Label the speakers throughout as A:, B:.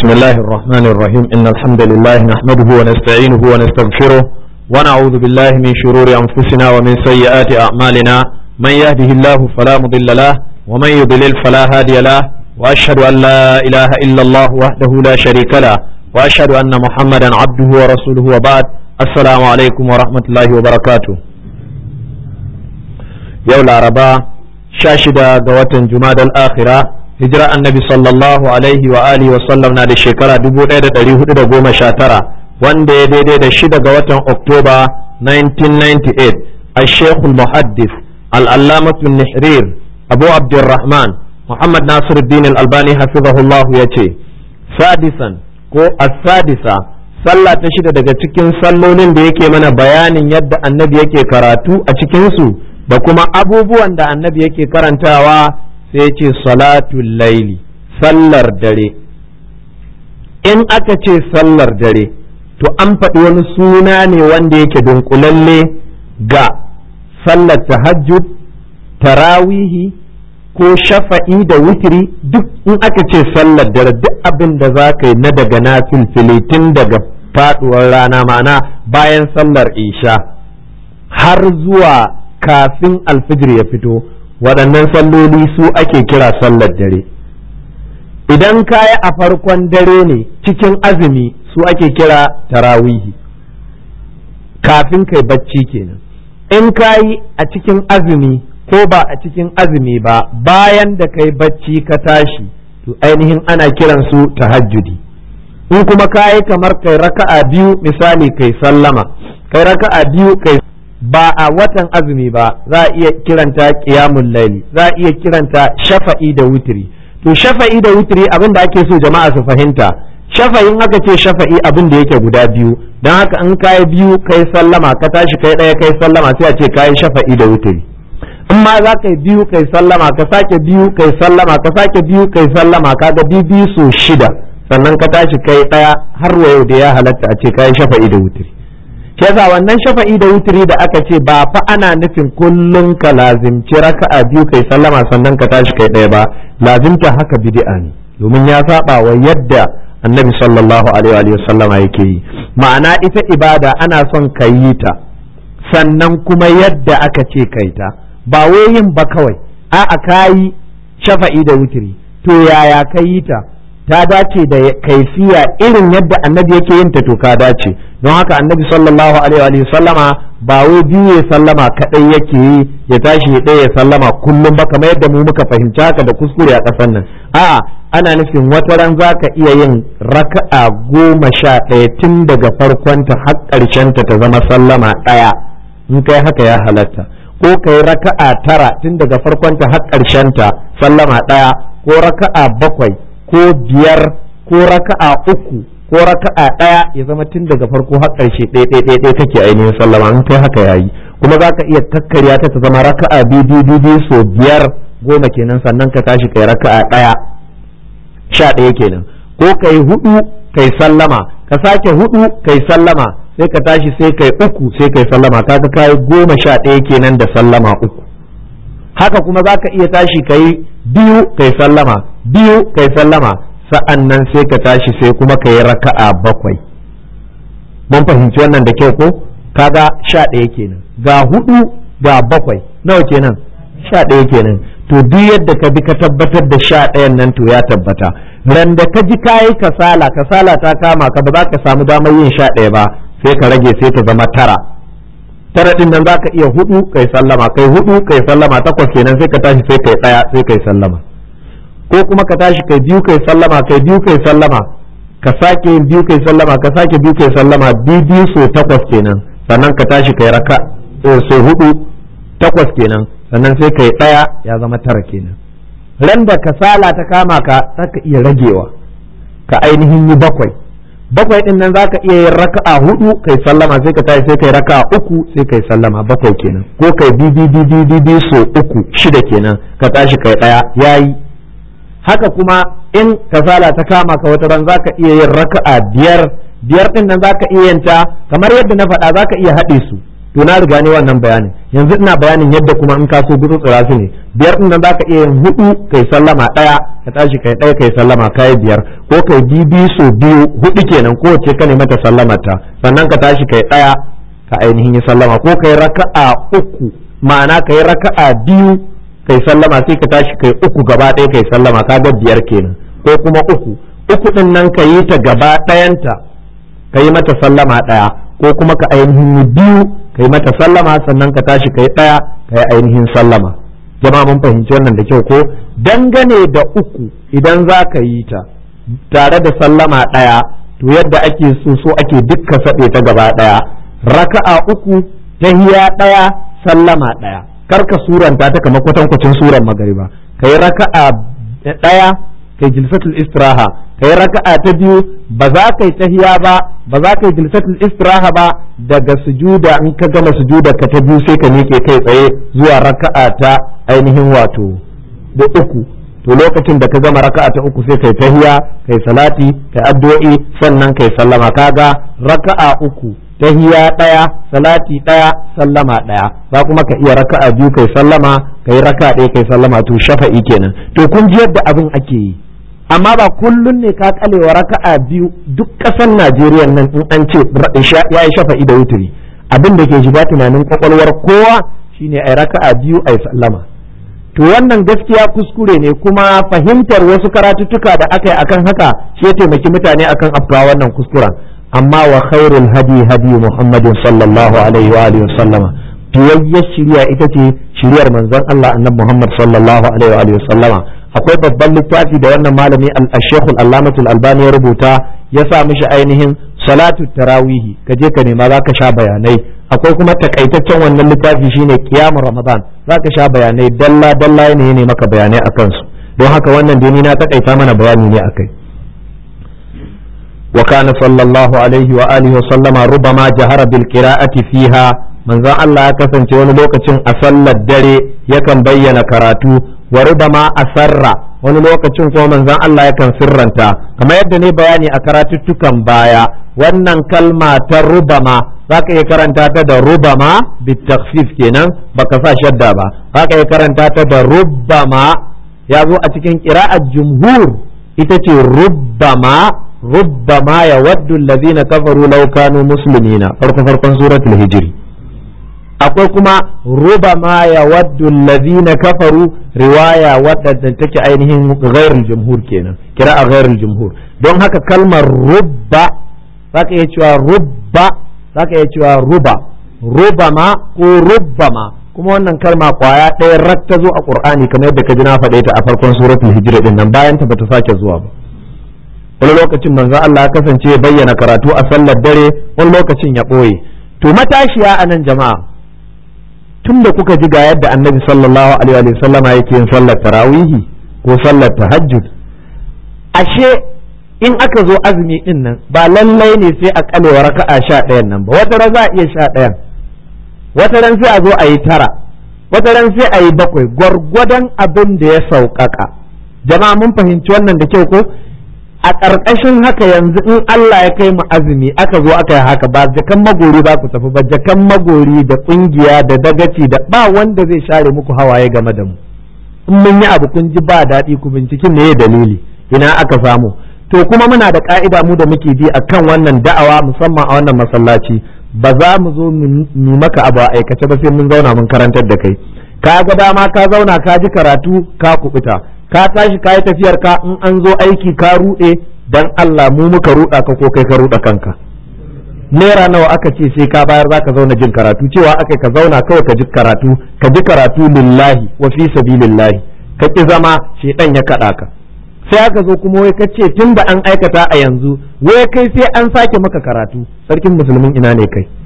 A: بسم الله الرحمن الرحيم إن الحمد لله نحمده ونستعينه ونستغفره ونعوذ بالله من شرور أنفسنا ومن سيئات أعمالنا من يهده الله فلا مضل له ومن يضلل فلا هادي له وأشهد أن لا إله إلا الله وحده لا شريك له وأشهد أن محمدا عبده ورسوله وبعد السلام عليكم ورحمة الله وبركاته يوم العرباء شاشدة قوة جماد الآخرة hijira annabi sallallahu alaihi wa alihi wa sallam na da shekara 1419 wanda ya daidai da shida ga watan oktoba 1998 a shekul muhaddis al'allamatu nihrir abu abdurrahman muhammad nasiruddin al-albani hafizahullahu ya ce sadisan ko as-sadisa sallah ta shida daga cikin sallolin da yake mana bayanin yadda annabi yake karatu a cikinsu da kuma abubuwan da annabi yake karantawa sai ce salatul laili sallar dare in aka ce sallar dare to an faɗi wani suna ne wanda yake dunkulalle ga sallar tahajjud tarawihi ko shafa'i da witiri duk in aka ce sallar dare duk abin da za ka yi na daga na filfili tun daga faɗuwar rana ma'ana bayan sallar isha har zuwa kafin alfijir ya fito waɗannan salloli su ake kira sallar dare idan kaya a farkon dare ne cikin azumi su ake kira tarawihi kafin kai bacci kenan in kayi a cikin azumi ko ba a cikin azumi ba bayan da kai bacci ka tashi to ainihin ana kiran su tahajjudi in kuma kayi kamar kai raka'a biyu misali kai sallama kai raka'a biyu kai ba a watan azumi ba za a iya kiranta qiyamul laili za a iya kiranta shafa'i da wutiri to shafa'i da wutiri abin da ake so jama'a su fahimta shafa'in aka ce shafa'i abin da yake guda biyu don haka in kai biyu kai sallama ka tashi kai ɗaya kai sallama sai a ce kai shafa'i da wutiri in ma za ka yi biyu kai sallama ka sake biyu kai sallama ka sake biyu kai sallama ka ga biyu biyu so shida sannan ka tashi kai ɗaya har wa yau da ya halatta a ce kai shafa'i da wutiri shi yasa wannan shafa'i da wutiri da aka ce ba fa ana nufin kullum ka lazimci raka'a biyu kai sallama sannan ka tashi kai ɗaya ba lazimta haka bid'a ne domin ya saba wa yadda annabi sallallahu alaihi wa sallama yake yi ma'ana ita ibada ana son ka yi ta sannan kuma yadda aka ce kai ta ba wai yin ba kawai a'a kayi shafa'i da wutiri to yaya ka yi ta ta dace da kaifiya irin yadda annabi yake yin ta to ka dace don haka annabi sallallahu alaihi wa sallama ba wai biyu ya sallama kadai yake yi ya tashi ya ɗaya ya sallama kullum ba kamar yadda mu muka fahimci haka da kuskure a ƙasar nan a'a ana nufin wata ran za ka iya yin raka'a goma sha ɗaya tun daga farkonta har ƙarshenta ta zama sallama ɗaya in kai haka ya halatta ko kai raka'a tara tun daga farkonta har ƙarshenta sallama ɗaya ko raka'a bakwai ko biyar ko raka'a uku ko raka'a ɗaya ya zama tun daga farko har ƙarshe ɗaya ɗaya ɗaya kake ainihin sallama in kai haka yayi kuma za ka iya kakkarya ta ta zama raka'a biyu biyu biyu so biyar goma kenan sannan ka tashi kai raka'a ɗaya sha ɗaya kenan ko kai hudu kai sallama ka sake hudu kai sallama sai ka tashi sai kai uku sai kai sallama kaga kai goma sha ɗaya kenan da sallama uku haka kuma za ka iya tashi kai biyu kai sallama biyu kai sallama sa'an nan sai ka tashi sai kuma ka yi raka'a bakwai mun fahimci wannan da kyau ko kaga sha ɗaya kenan ga hudu ga bakwai nawa kenan sha ɗaya kenan to duk yadda ka bi ka tabbatar da sha ɗayan nan to ya tabbata ran da ka ji kayi kasala kasala ta kama ka ba za ka samu damar yin sha ɗaya ba sai ka rage sai ta zama tara tara din nan zaka iya hudu kai sallama kai hudu kai sallama takwas kenan sai ka tashi sai kai daya sai kai sallama ko kuma ka tashi kai biyu kai sallama kai biyu kai sallama ka sake yin biyu kai sallama ka sake biyu kai sallama biyu biyu so takwas kenan sannan ka tashi kai raka so hudu takwas kenan sannan sai kai daya ya zama tara kenan ran da kasala ta kama ka zaka iya ragewa ka ainihin yi bakwai bakwai din nan zaka iya yin raka'a hudu kai sallama sai ka tashi sai kai raka'a uku sai kai sallama bakwai kenan ko kai bi bi bi bi bi so uku shida kenan ka tashi kai daya yayi haka kuma in kasala ta kama ka wata ran zaka iya yin raka'a biyar biyar din nan zaka iya yin ta kamar yadda na faɗa zaka iya haɗe su to na riga ne wannan bayanin yanzu ina bayanin yadda kuma in ka so gudu tsira su ne biyar din nan zaka iya yin hudu kai sallama daya ka tashi kai ɗaya kai sallama kai biyar ko kai bibi so biyu hudu kenan ko ce ka mata sallamarta sannan ka tashi kai ɗaya ka ainihin yi sallama ko kai raka'a uku ma'ana kai raka'a biyu kai sallama sai ka tashi kai uku gaba ɗaya kai sallama kaga biyar kenan ko kuma uku uku ɗin nan ka yi ta gaba ɗayanta ka yi mata sallama ɗaya ko kuma ka ainihin yi biyu ka yi mata sallama sannan ka tashi ka yi ɗaya ka yi ainihin sallama jama'a mun fahimci wannan da kyau ko dangane da uku idan za ka yi ta tare da sallama ɗaya to yadda ake so so ake dukka saɗe ta gaba ɗaya raka'a uku tahiya ɗaya sallama ɗaya karka suranta ta kamar kwatankwacin suran magariba ka yi raka'a ɗaya kai jilsatul istiraha kai raka'a ta biyu ba za ka yi tahiya ba ba za ka yi jilsatul istiraha ba daga sujuda in ka gama sujuda ka ta biyu sai ka miƙe kai tsaye zuwa raka'a ta ainihin wato da uku to lokacin da ka gama raka'a ta uku sai kai tahiya kai salati kai addu'o'i sannan kai sallama kaga raka'a uku tahiya ɗaya salati ɗaya sallama ɗaya za kuma ka iya raka'a biyu kai sallama kai raka'a ɗaya kai sallama to shafa'i kenan to kun ji yadda abin ake yi amma ba kullun ne ka kalewa raka'a biyu duk ƙasar Najeriya nan in an ce ya yi shafa'i da wuturi abin da ke shiga tunanin kwakwalwar kowa shine ai raka'a biyu ai sallama to wannan gaskiya kuskure ne kuma fahimtar wasu karatuttuka da aka yi akan haka shi ya taimaki mutane akan afkawa wannan kuskuren amma wa khairul hadi hadi muhammadin sallallahu alaihi wa alihi sallama fiyayyar shiriya ita ce shiriyar manzon Allah annabi Muhammad sallallahu alaihi wa alihi sallama akwai babban littafi da wannan malami al-Sheikh al-Allamah al-Albani ya rubuta ya sa mishi ainihin salatu tarawihi ka je ka nema zaka sha bayanai akwai kuma takaitaccen wannan littafi shine qiyamul ramadan zaka sha bayanai dalla dalla ne ne maka bayanai akan su don haka wannan dai ni na takaita mana bayani ne akai وكان صلى الله عليه وآله وسلم ربما جهر بالقراءة فيها من ذا الله كسن wani lokacin a sallar dare yakan bayyana karatu wa rubama asarra wani lokacin kuma manzon Allah yakan sirranta kamar yadda ne bayani a karatuttukan baya wannan kalma ta rubama zaka iya karanta ta da rubama bitakhfif kenan baka sa shadda ba zaka iya karanta ta da rubbama ya zo a cikin qira'at jumhur ita ce rubbama ربما يود الذين كفروا لو كانوا مسلمين فرق فرق سورة الهجر akwai kuma rubama ya waddu allazina kafaru riwaya wadda take ainihin ghairul jumhur kenan kira a ghairul jumhur don haka kalmar rubba zaka iya cewa rubba zaka iya cewa ruba rubama ko rubbama kuma wannan kalma kwaya ɗaya rak ta zo a qur'ani kamar yadda ka ji na faɗe ta a farkon suratul hijr din nan bayan ta bata sake zuwa ba wani lokacin manzo Allah ya kasance ya bayyana karatu a sallar dare wani lokacin ya ɓoye to matashiya a nan jama'a tun da kuka ji ga yadda annabi sallallahu alaihi wa sallama yake yin sallar tarawihi ko sallar tahajjud ashe in aka zo azumi din nan ba lallai ne sai a kalewa raka'a sha ɗayan nan ba wata ran za a iya sha ɗayan wata ran sai a zo a yi tara wata ran sai a yi bakwai gwargwadon abin da ya sauƙaƙa jama'a mun fahimci wannan da kyau ko a ƙarƙashin haka yanzu in Allah ya kai mu azumi aka zo aka yi haka ba jakan magori ba ku tafi ba jakan magori da ƙungiya da dagaci da ba wanda zai share muku hawaye game da mu in mun yi abu kun ji ba daɗi ku binciken me dalili ina aka samu to kuma muna da ka'ida mu da muke bi akan wannan da'awa musamman a wannan masallaci ba za mu zo mu maka abu a aikace ba sai mun zauna mun karantar da kai ka ga dama ka zauna ka ji karatu ka kubuta ka tashi ka yi tafiyar ka in an zo aiki ka ruɗe dan Allah mu muka ruɗa ka ko kai ka ruɗa kanka naira nawa aka ce sai ka bayar zaka zauna jin karatu cewa aka ka zauna kawai ka ji karatu ka ji karatu lillahi wa fi sabilillahi ka ki zama shedan ya kada ka sai aka zo kuma wai ka ce tunda an aikata a yanzu wai kai sai an sake maka karatu sarkin musulmin ina ne kai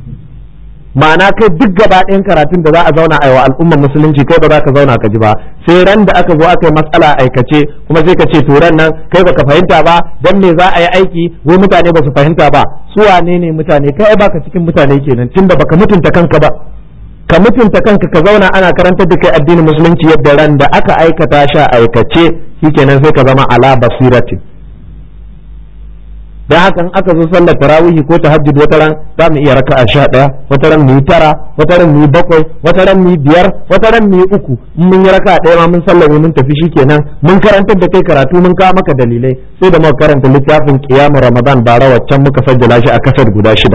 A: ma'ana kai duk gaba ɗayan karatun da za a zauna a wa al'ummar musulunci kai ba za ka zauna ka ji ba sai ran da aka zo aka yi matsala aikace kuma sai ka ce to ran nan kai baka fahimta ba dan me za a yi aiki wai mutane ba su fahimta ba su wane ne mutane kai baka cikin mutane kenan tunda baka mutunta kanka ba ka mutunta kanka ka zauna ana karantar da kai addinin musulunci yadda ran da aka aikata sha aikace shikenan sai ka zama ala basiratin dan haka in aka zo sallar tarawihi ko tahajjud wata ran za mu iya raka'a sha ɗaya wata ran mu yi tara wata ran mu yi bakwai wata ran mu yi biyar wata ran mu yi uku in mun yi raka'a ɗaya ma mun sallame mun tafi shikenan mun karantar da kai karatu mun kawo maka dalilai sai da muka karanta littafin qiyamul ramadan bara waccan muka sajjala shi a kasar guda shida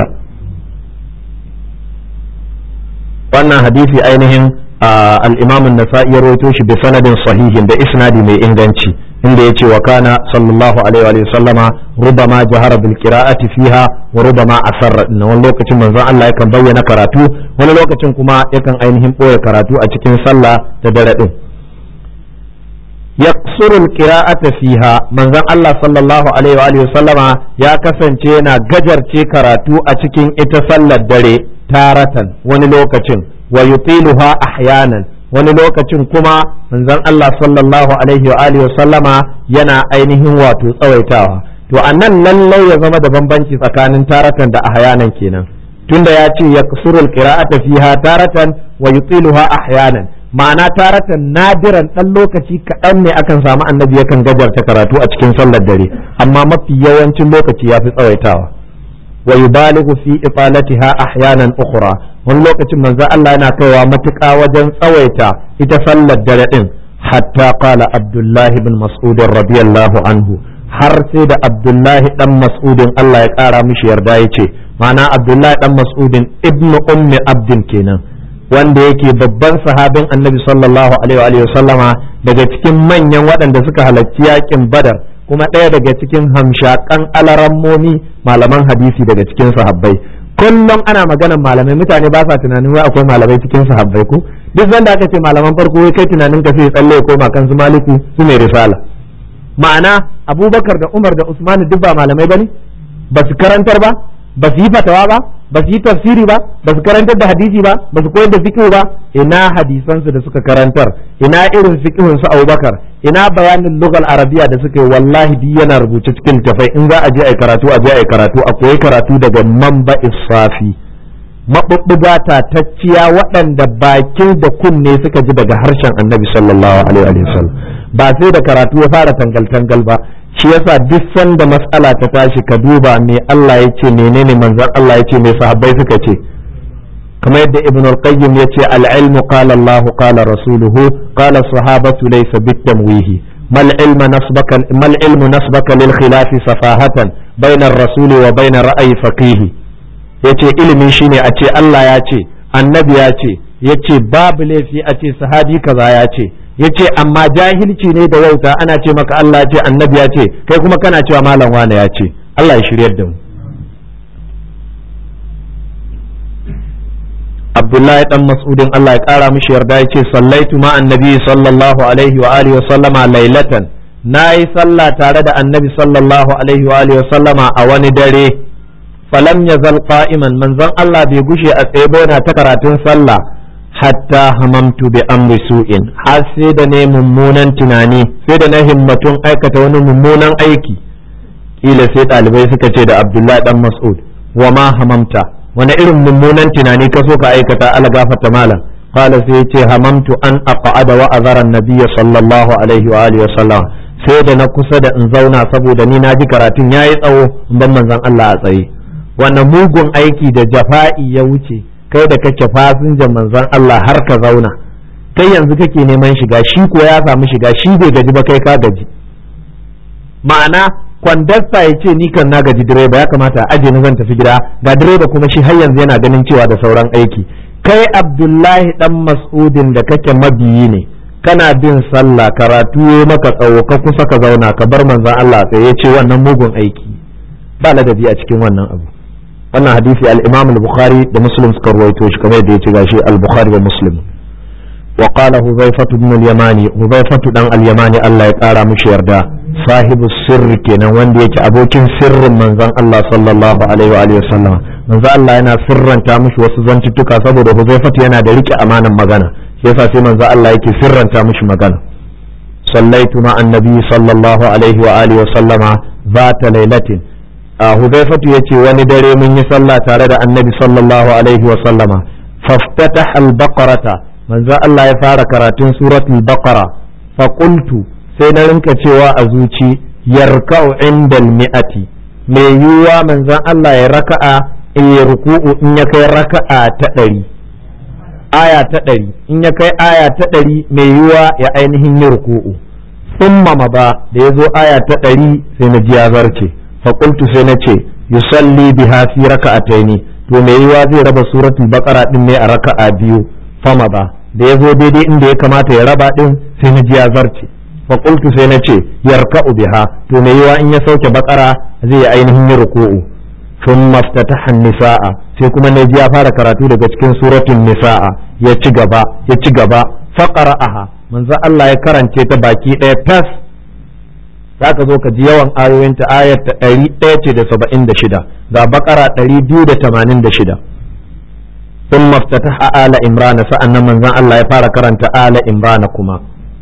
A: wannan hadisi ainihin al-imam an-nasa'i ya rawaito shi bi sanadin sahihin da isnadi mai inganci inda ya ce wa kana sallallahu alaihi wa sallama rubama jahara bil qira'ati fiha wa rubama asarra na wani lokacin manzon Allah yakan bayyana karatu wani lokacin kuma yakan ainihin boye karatu a cikin sallah da dare din yaqsuru al qira'ata fiha manzon Allah sallallahu alaihi wa sallama ya kasance yana gajarce karatu a cikin ita sallar dare taratan wani lokacin wa yutiluha ahyanan wani lokacin kuma manzon Allah sallallahu alaihi wa alihi sallama yana ainihin wato tsawaitawa to annan lallai ya zama da bambanci tsakanin taratan da ahyanan kenan tunda ya ce ya kusurul qira'ata fiha taratan wa yutiluha ahyanan ma'ana taratan nadiran dan lokaci kaɗan ne akan samu annabi yakan gajarta karatu a cikin sallar dare amma mafi yawancin lokaci ya fi tsawaitawa wa yubalighu fi ifalatiha ahyanan ukhra wani lokacin manzo Allah yana kaiwa matuƙa wajen tsawaita ita sallar dare din hatta qala Abdullah ibn Mas'ud radiyallahu anhu har sai da Abdullah dan Mas'udin Allah ya ƙara mishi yarda yace ma'ana Abdullah dan Mas'udin ibn ummi abdin kenan wanda yake babban sahabin Annabi sallallahu alaihi wa sallama daga cikin manyan waɗanda suka halarci yakin Badar kuma ɗaya daga cikin hamshakan alarammomi malaman hadisi daga cikin sahabbai kullum ana maganan malamai mutane ba sa tunanin wai akwai malamai cikin sahabbai ko duk zanda aka ce malaman farko wai kai tunanin ka sai tsalle ko kan su maliku su mai risala ma'ana abubakar da umar da usman duk ba malamai bane ba su karantar ba ba su yi fatawa ba ba su yi tafsiri ba ba su karantar da hadisi ba ba su koyar da fiqh ba ina hadisansu da suka karantar ina irin fiqhun su Abubakar ina bayanin lugal arabiya da suka yi wallahi bi yana rubuce cikin tafai in za a je ai karatu a je ai karatu a koyi karatu daga manba isafi mabubbuga tatacciya waɗanda bakin da kunne suka ji daga harshen annabi sallallahu alaihi wa sallam ba sai da karatu ya fara tangal tangal ba shi yasa duk sanda matsala ta tashi ka duba me Allah ya ce menene manzon Allah ya ce me sahabbai suka ce kamar yadda ibn al-qayyim ya ce al-ilmu qala Allah qala rasuluhu qala sahabatu laysa bitamwihi mal ilmu nasbaka mal ilmu nasbaka lil khilaf safahatan bayna ar-rasul wa bayna ra'yi faqih yace ilimi shine a ce Allah ya ce annabi ya ce yace babu laifi a ce sahabi kaza ya ce yace amma jahilci ne da wauta ana ce maka Allah ya ce annabi ya ce kai kuma kana cewa malam wane ya ce Allah ya shiryar da mu Abdullahi dan Mas'udin Allah ya kara mishi yarda yace sallaitu ma annabi sallallahu alaihi wa alihi wa sallama lailatan nayi sallah tare da annabi sallallahu alaihi wa alihi wa sallama a wani dare falam yazal qa'iman manzon Allah bai gushe a tsaye ba yana ta karatun sallah hatta hamamtu bi amri su'in har sai da ne mummunan tunani sai da na himmatun aikata wani mummunan aiki kila sai ɗalibai suka ce da abdullahi dan mas'ud wa ma hamamta wani irin mummunan tunani ka so ka aikata ala gafata malam qala sai yace hamamtu an aqa'ada wa azara an-nabiy sallallahu alaihi wa alihi wa sallam sai da na kusa da in zauna saboda ni na ji karatun yayi tsawo in ban manzon Allah a tsaye wannan mugun aiki da jafa'i ya wuce kai da kake fasinjan manzon Allah har ka zauna kai yanzu kake neman shiga shi ko ya samu shiga shi bai gaji ba kai ka gaji ma'ana kwandasta ya ce ni kan na gaji direba ya kamata a aje ni zan tafi gida ga direba kuma shi har yanzu yana ganin cewa da sauran aiki kai abdullahi dan mas'udin da kake mabiyi ne kana bin sallah karatu ya maka tsawo ka kusa ka zauna ka bar manzon Allah sai ya ce wannan mugun aiki ba ladabi a cikin wannan abu wannan hadisi al-Imam al-Bukhari da Muslim suka rawaito shi kamar yadda yace gashi al-Bukhari da Muslim wa qala Hudhayfah ibn al-Yamani Hudhayfah dan al-Yamani Allah ya kara mishi yarda sahibu sirri kenan wanda yake abokin sirrin manzon Allah sallallahu alaihi wa alihi wasallam manzon Allah yana sirranta mishi wasu zantuttuka saboda Hudhayfah yana da rike amanan magana shi yasa sai manzon Allah yake sirranta mishi magana sallaitu ma annabi sallallahu alaihi wa alihi wasallama zata lailatin a hudaifatu ya ce wani dare mun yi sallah tare da annabi sallallahu alaihi wa sallama faftataha al-baqarata manzo Allah ya fara karatun suratul baqara fa qultu sai na rinka cewa a zuci yarka'u indal mi'ati mai yiwuwa manzon Allah ya raka'a in ya ruku'u in ya kai raka'a ta ɗari aya ta ɗari in ya kai aya ta ɗari mai yiwuwa ya ainihin yi ruku'u summa ma ba da ya zo aya ta ɗari sai na ji ya zarce faƙultu sai na ce yusalli biha fi raka'ataini to mai yiwuwa zai raba suratul baqara din ne a raka'a biyu fama ba da ya zo daidai inda ya kamata ya raba din sai na ji ya zarce faƙultu sai na ce yarka'u biha to mai yiwuwa in ya sauke baqara zai yi ainihin yi ruku'u ثم افتتح النساء sai kuma na ji ya fara karatu daga cikin suratul nisa'a ya ci gaba ya ci gaba faqara'aha manzo Allah ya karance ta baki ɗaya tas zaka zo ka ji yawan ayoyinta ayar ta ɗari ɗaya ce da saba'in da shida ga bakara ɗari biyu da tamanin da shida ثم افتتح آل إمران sa'annan manzon Allah ya fara karanta آل إمران kuma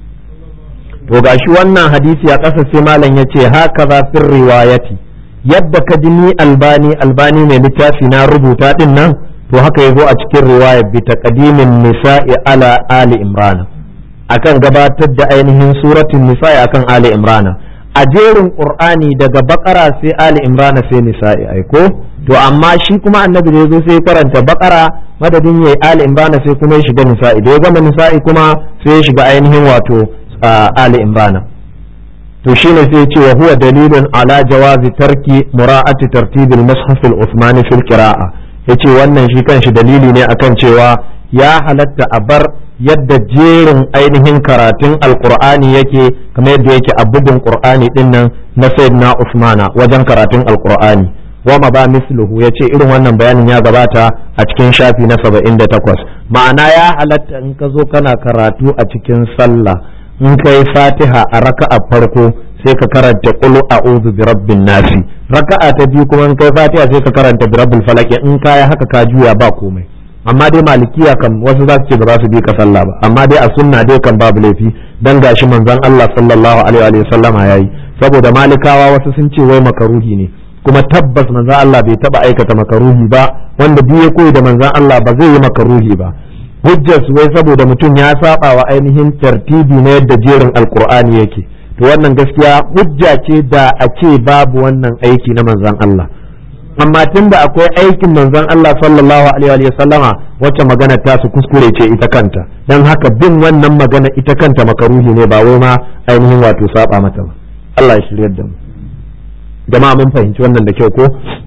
A: to gashi wannan hadisi a ƙasa sai malam yace haka za fir riwayati yadda ka ji ni albani albani mai littafi na rubuta din nan to haka ya zo a cikin riwayar bi taqdimin nisa'i ala ali imran akan gabatar da ainihin suratul nisa'i akan ali imran a jerin qur'ani daga bakara sai ali imran sai nisa'i ai ko to amma shi kuma annabi da yazo sai karanta bakara madadin yayi ali imran sai kuma ya shiga nisa'i da ya gama nisa'i kuma sai ya shiga ainihin wato ali imran to shine sai ce wa huwa dalilun ala jawazi tarki mura'ati tartibil mushaf al-uthmani fil qira'a yace wannan shi kanshi dalili ne akan cewa ya halatta a bar yadda jerin ainihin karatun alqur'ani yake kamar yadda yake a bugun qur'ani din nan na sayyidina usmana wajen karatun alqur'ani wa ma ba misluhu yace irin wannan bayanin ya gabata a cikin shafi na 78 ma'ana ya halatta in ka zo kana karatu a cikin sallah in kai fatiha a raka'a farko sai ka karanta qul a'udhu bi rabbin nasi raka'a ta biyu kuma in kai fatiha sai ka karanta bi rabbil falaq in kai haka ka juya ba komai amma dai malikiya kan wasu za su ce ba za su bi ka sallah ba amma dai a sunna dai kan babu laifi dan gashi manzon Allah sallallahu alaihi wa sallama yayi saboda malikawa wasu sun ce wai makaruhi ne kuma tabbas manzon Allah bai taba aikata makaruhi ba wanda duk ya koyi da manzon Allah ba zai yi makaruhi ba hujjar su wai saboda mutum ya saba wa ainihin tartibi na yadda jerin alkur'ani yake to wannan gaskiya hujja ce da a ce babu wannan aiki na manzon Allah amma tun da akwai aikin manzon Allah sallallahu alaihi wa sallama wacce magana ta su kuskure ce ita kanta dan haka bin wannan magana ita kanta makaruhi ne ba wai ma ainihin wato saba mata ba Allah ya shiryar da mu jama'a mun fahimci wannan da kyau ko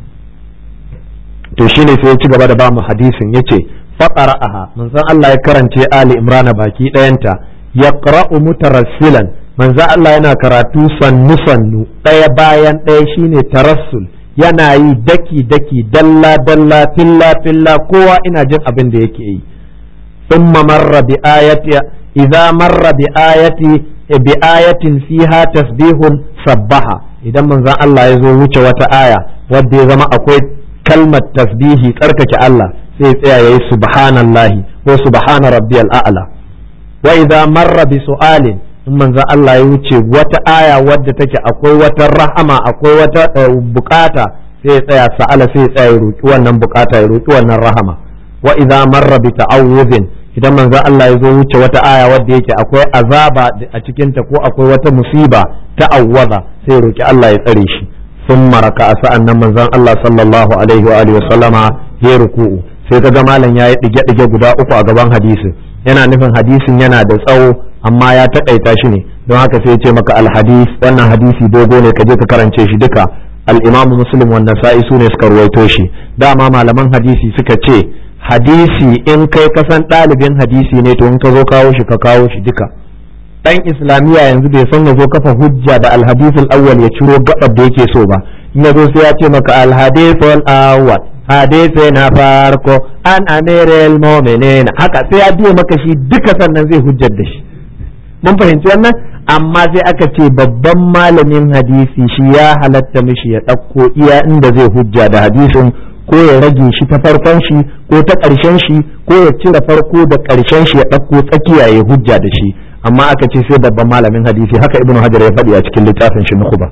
A: to shine sai ya ci gaba da ba mu hadisin yace faqara'aha manzon Allah ya karance Ali Imran baki ɗayanta yaqra'u mutarassilan manzon Allah yana karatu sannu sannu ɗaya bayan ɗaya shine tarassul yana yi daki daki dalla dalla filla filla kowa ina jin abin da yake yi thumma marra bi ayati idza marra bi ayati bi ayatin fiha tasbihun sabbaha idan manzon Allah ya zo wuce wata aya wadda ya zama akwai kalmar tasbihi tsarkake Allah sai tsaya yayi subhanallahi ko subhana rabbiyal a'la wa idza marra bi su'alin in manzo Allah ya wuce wata aya wadda take akwai wata rahama akwai wata bukata sai ya tsaya sa'ala sai ya tsaya ya roki wannan bukata ya roki wannan rahama wa idza marra bi ta'awudhin idan manzo Allah ya zo wuce wata aya wadda yake akwai azaba a cikin ta ko akwai wata musiba ta'awwaza sai ya roki Allah ya tsare shi ثم ركع sa'annan manzon Allah sallallahu alaihi wa alihi wa sallama ya ruku'u sai kaga malam yayi dige dige guda uku a gaban hadisin yana nufin hadisin yana da tsawo amma ya takaita shi ne don haka sai ya ce maka alhadis wannan hadisi dogo ne ka je ka karance shi duka al-imamu muslim wa nasa'i su ne suka ruwaito shi dama malaman hadisi suka ce hadisi in kai kasan ɗalibin hadisi ne to in ka zo kawo shi ka kawo shi duka dan islamiyya yanzu bai san ya zo kafa hujja da alhadithul awwal ya ciro gabar da yake so ba in ya zo sai ya ce maka alhadithul awwal hadisi na farko an amiril mu'minin haka sai ya biya maka shi duka sannan zai hujjar da shi mun fahimci wannan amma sai aka ce babban malamin hadisi shi ya halatta mishi ya ɗauko iya inda zai hujja da hadisin ko ya rage shi ta farkon shi ko ta ƙarshen shi ko ya cire farko da ƙarshen shi ya ɗauko tsakiya ya hujja da shi amma aka ce sai babban malamin hadisi haka ibnu hajar ya faɗi a cikin littafin shi nukhba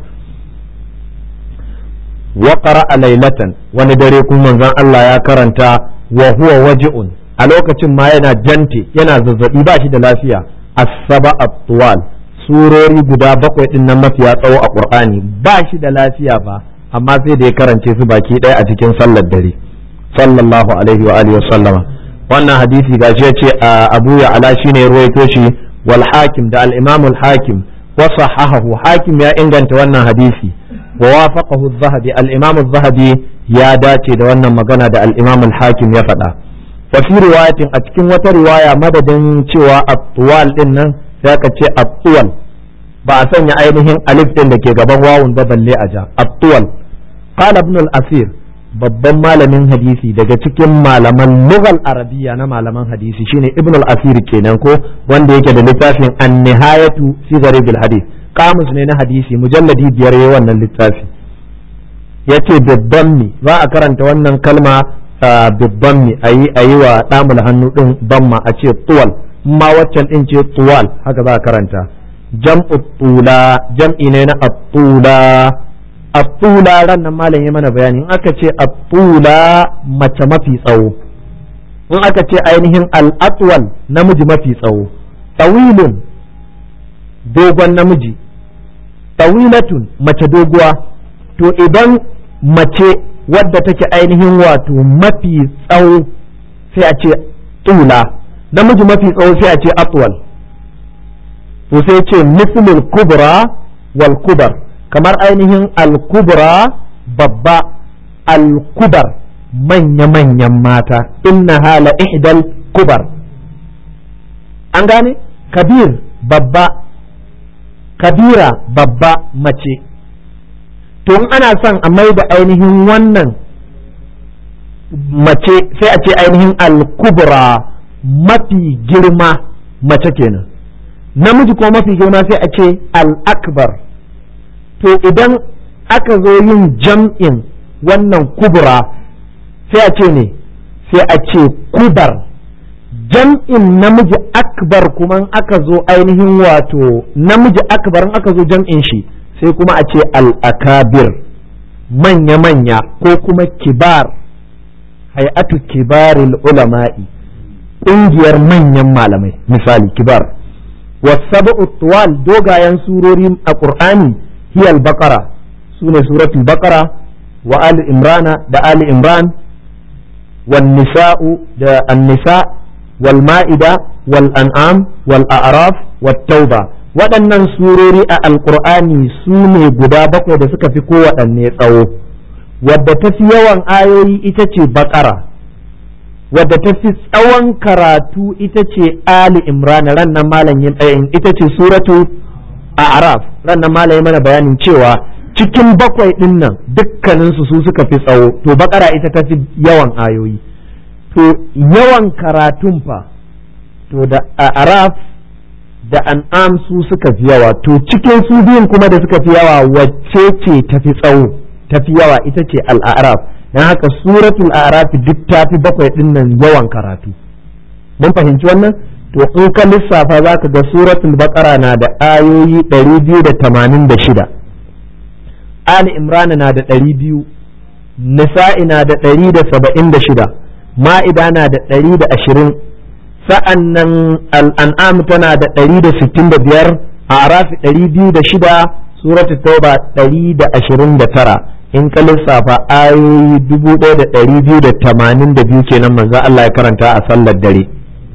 A: wa qara'a laylatan wani dare kuma manzon Allah ya karanta wa huwa waji'un a lokacin ma yana jante yana zazzabi ba shi da lafiya as-saba at-tuwal surori guda bakwai din nan mafiya tsawo a qur'ani ba shi da lafiya ba amma sai da ya karance su baki ɗaya a cikin sallar dare sallallahu alaihi wa alihi sallama wannan hadisi gashi ya ce abu ya ala shine ya ruwaito shi wal hakim da al imam al hakim wa sahahahu hakim ya inganta wannan hadisi wa wafaqahu az-zahabi al imam az-zahabi ya dace da wannan magana da al imam al hakim ya faɗa wa fi riwayatin a cikin wata riwaya madadin cewa at-tuwal din nan sai aka ce at-tuwal ba a sanya ainihin alif din da ke gaban wawun ba balle a ja at-tuwal qala ibn al-asir babban malamin hadisi daga cikin malaman lugal arabiya na malaman hadisi shine ibn al-asir kenan ko wanda yake da littafin an-nihayatu fi gharibil hadith kamus ne na hadisi mujalladi biyar yayin wannan littafi yace bibbanmi za a karanta wannan kalma bibbanmi ayi ayi wa damul hannu din damma a ce tuwal ma waccan din ce tuwal haka za a karanta jam'u tula jam'i ne na at-tula at-tula ran nan malam ya mana bayani in aka ce at-tula mace mafi tsawo in aka ce ainihin al-atwal namiji mafi tsawo tawilun dogon namiji tawilatun mace doguwa to idan mace wadda take ainihin wato mafi tsawo sai a ce tula namiji mafi tsawo sai a ce atwal to sai ce mislul kubra wal kubar kamar ainihin al-kubra babba al-kubar manya-manyan mata inna hala ihdal kubar an gane kabir babba kabira babba mace to in ana son a mai da ainihin wannan mace sai a ce ainihin al-kubra mafi girma mace kenan namiji ko mafi girma sai a ce al-akbar to idan aka zo yin jam'in wannan kubra sai a ce ne sai a ce kubar jam'in namiji akbar kuma aka zo ainihin wato namiji akbar aka zo jam'in shi sai kuma a ce al-akabir manya-manya ko kuma kibar hay'atu kibaril ulama'i ƙungiyar manyan malamai misali kibar wasabu tuwal dogayen surori a ƙur'ani hiyal bakara su ne suratul bakara wa ali imrana da ali imran wal nisa'u da annisa wal ma'ida wal an'am wal a'raf wat tauba waɗannan surori a alƙur'ani su ne guda bakwai da suka fi kowaɗanne tsawo wadda ta fi yawan ayoyi ita ce bakara wadda ta fi tsawon karatu ita ce Ali Imran ran nan malam ita ce suratu a Araf ran nan malam mana bayanin cewa cikin bakwai din nan dukkaninsu su suka fi tsawo to bakara ita ta fi yawan ayoyi to yawan karatun fa to da a Araf da an'am su suka fi yawa to cikin su biyun kuma da suka fi yawa wacce ce ta fi tsawo ta fi yawa ita ce al'araf dan haka suratul a'raf duk ta fi bakwai din nan yawan karatu mun fahimci wannan to in ka lissafa za ka ga suratul baqara na da ayoyi 286 ali imran na da 200 nisa'i na da 176 ma'ida na da 120 sa'an nan al'an'am tana da 165 a'raf 206 suratul tauba 129 in ka lissafa ayoyi dubu ɗaya da ɗari biyu da tamanin da biyu kenan manzo Allah ya karanta a sallar dare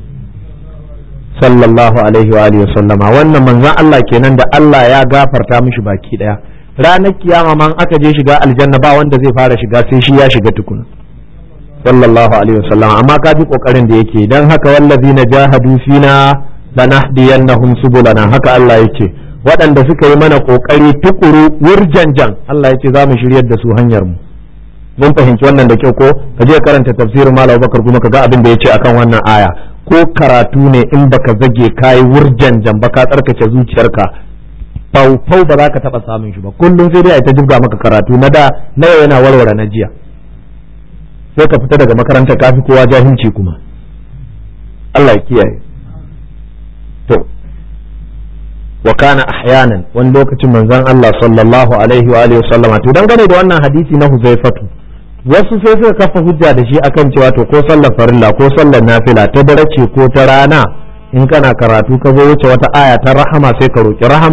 A: sallallahu alaihi wa alihi sallama wannan manzon Allah kenan da Allah ya gafarta mishi baki ɗaya ranar kiyama man aka je shiga aljanna ba wanda zai fara shiga sai shi ya shiga tukuna sallallahu alaihi wa sallama amma ka ji kokarin da yake dan haka wallazina jahadu fina lanahdiyannahum subulana haka Allah yake waɗanda suka yi mana ƙoƙari tukuru wurjanjan Allah ya ce za mu shiryar da su hanyar mu mun fahimci wannan da kyau ko ka je karanta tafsirin Malam Bakar kuma ka ga abin da ya ce akan wannan aya ko karatu ne in baka zage kayi wurjanjan ba ka tsarkake zuciyarka faufau ba za ka taɓa samun shi ba kullum sai dai a ta jibga maka karatu na da na yau yana warware na jiya sai ka fita daga makarantar kafi kowa jahilci kuma Allah ya kiyaye to wa kana ahyanan wani lokacin manzon Allah sallallahu alaihi wa alihi sallama to dangane da wannan hadisi na Huzaifatu wasu sai suka kafa hujja da shi akan cewa to ko sallar farilla ko sallar nafila ta dare ce ko ta rana in kana karatu ka zo wuce wata aya ta rahama sai ka roki rahama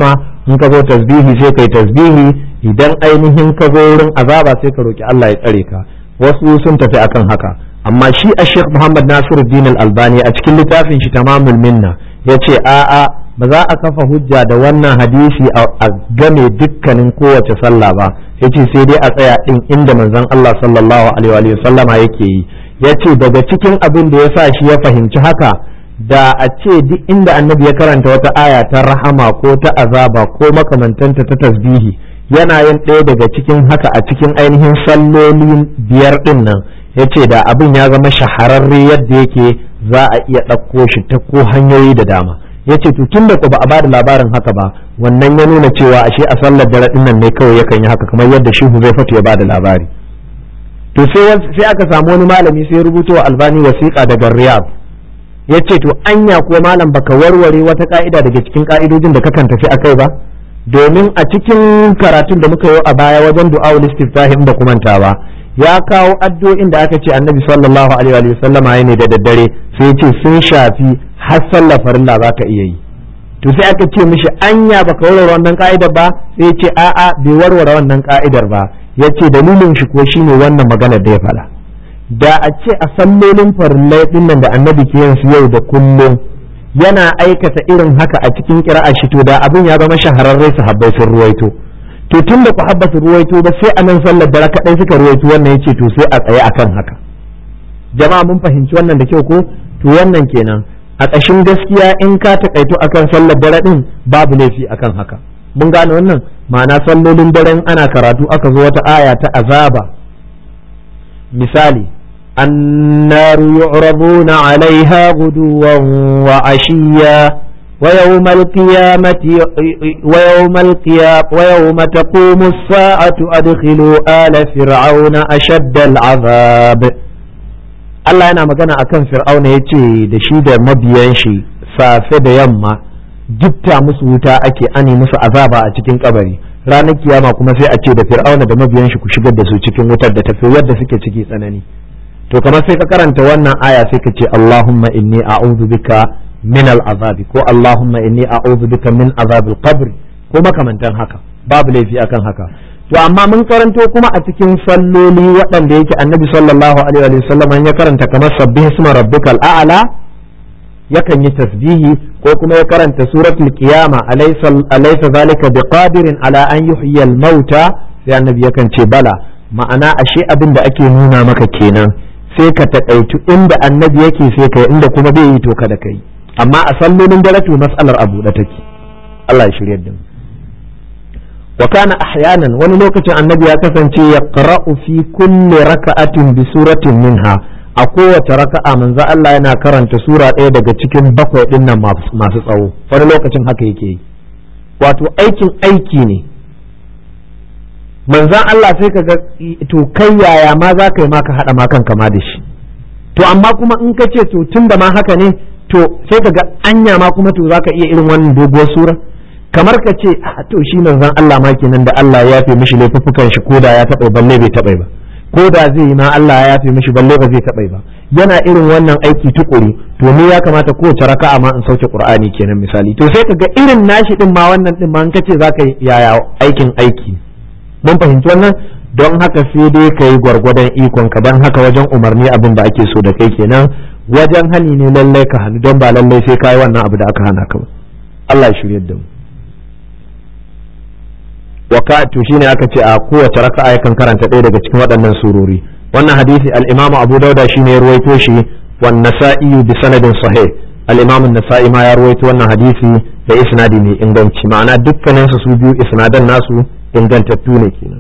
A: in ka zo tasbihi sai kai tasbihi idan ainihin ka zo wurin azaba sai ka roki Allah ya tsare ka wasu sun tafi akan haka amma shi a Sheikh Muhammad Nasiruddin Al-Albani a cikin littafin shi Tamamul Minna yace a'a ba za a kafa hujja da wannan hadisi a game dukkanin kowace sallah ba yace sai dai a tsaya din inda manzon Allah sallallahu alaihi wa sallama yake yi yace daga cikin abin da yasa shi ya fahimci haka da a ce duk inda annabi ya karanta wata aya ta rahama ko ta azaba ko makamantanta ta tasbihi yana yin ɗaya daga cikin haka a cikin ainihin sallolin biyar ɗin nan ya ce da abin ya zama shahararre yadda yake za a iya ɗauko shi ta ko hanyoyi da dama ya ce tun da ku ba a bada labarin haka ba wannan ya nuna cewa ashe a sallar dare ɗin nan ne kawai yakan yi haka kamar yadda shi zai fatu ya bada labari to sai aka samu wani malami sai rubuto wa albani wasiƙa daga riyadh ya ce to anya ko malam baka warware wata ka'ida daga cikin ka'idojin da kakan tafi akai ba domin a cikin karatun da muka yi a baya wajen du'a'ul istiftahim da kumanta ba ya kawo addu'o'in da aka ce annabi sallallahu alaihi wa sallama ne da daddare sai ce sun shafi har sallar farilla za ka iya yi to sai aka ce mishi anya baka warware wannan ka'idar ba sai ce a'a bai warware wannan ka'idar ba yace dalilin shi ko shine wannan maganar da ya faɗa da a ce a sallolin farillai dinnan da annabi ke yin su yau da kullum yana aikata irin haka a cikin kira'a shi to da abin ya zama shahararre sahabbai sun ruwaito to tun da ku habba su ruwaito ba sai a nan sallar dare kadai suka ruwaito wannan yace to sai a tsaye akan haka jama'a mun fahimci wannan da kyau ko to wannan kenan a ƙashin gaskiya in ka taƙaito akan sallar dare din babu laifi akan haka mun gane wannan ma'ana sallolin daren ana karatu aka zo wata aya ta azaba misali النار يعرضون عليها غدوا وعشيا ويوم القيامة ويوم القيامة ويوم تقوم الساعة أدخلوا آل فرعون أشد العذاب Allah yana magana akan Fir'auna ya ce da shi da mabiyan shi safe da yamma gifta musu wuta ake ani musu azaba a cikin kabari ranar kiyama kuma sai a ce da Fir'auna da mabiyan shi ku shigar da su cikin wutar da tafi yadda suke ciki tsanani to kamar sai ka karanta wannan aya sai ka ce Allahumma inni a'udhu bika min al'azabi ko Allahumma inni a'udhu bika min azabil qabr ko makamantan haka babu laifi akan haka to amma mun karanto kuma a cikin salloli waɗanda yake annabi sallallahu alaihi wa sallam ya karanta kamar sabbih isma rabbikal a'la yakan yi tasbihi ko kuma ya karanta suratul qiyama alaysa alaysa zalika biqadirin ala an yuhyiya al-mauta sai annabi yakan ce bala ma'ana ashe abin da ake nuna maka kenan sai ka taƙaitu inda annabi yake sai ka inda kuma bai yi to kada kai amma a sallolin dare to mas'alar abu da take Allah ya shirye da mu wa kana ahyanan wani lokacin annabi ya kasance ya qara'u fi kulli raka'atin bi suratin minha a kowace raka'a manzo Allah yana karanta sura ɗaya daga cikin bakwai ɗin nan masu tsawo wani lokacin haka yake yi wato aikin aiki ne manzan Allah sai ka ga to kai yaya ma za ka yi ma ka haɗa ma kanka ma da shi to amma kuma in ka ce to tun da ma haka ne to sai ka ga anya ma kuma to za ka iya irin wannan doguwar sura kamar ka ce to shi manzan Allah ma kenan da Allah ya yafe mishi laifuffukan shi ko da ya taɓa balle bai taɓa ba ko da zai yi ma Allah ya yafe mishi balle ba zai taɓa ba yana irin wannan aiki tukuri to ni ya kamata kowace raka'a ma in sauke Qur'ani kenan misali to sai ka ga irin nashi din ma wannan din ma in ka ce za ka yaya aikin aiki mun fahimci wannan don haka sai dai ka yi gwargwadon ikon ka don haka wajen umarni abin da ake so da kai kenan wajen hani ne lallai ka hannu don ba lallai sai ka yi wannan abu da aka hana ka ba Allah ya shirye da mu waka to shine aka ce a kowace raka'a yakan karanta ɗaya daga cikin waɗannan surori wannan hadisi al-Imam Abu Dauda shine ya ruwaito shi wan Nasa'i bi sanadin sahih al-Imam an-Nasa'i ma ya ruwaito wannan hadisi da isnadi mai inganci ma'ana dukkanin su su biyu isnadan nasu ingantattu ne kenan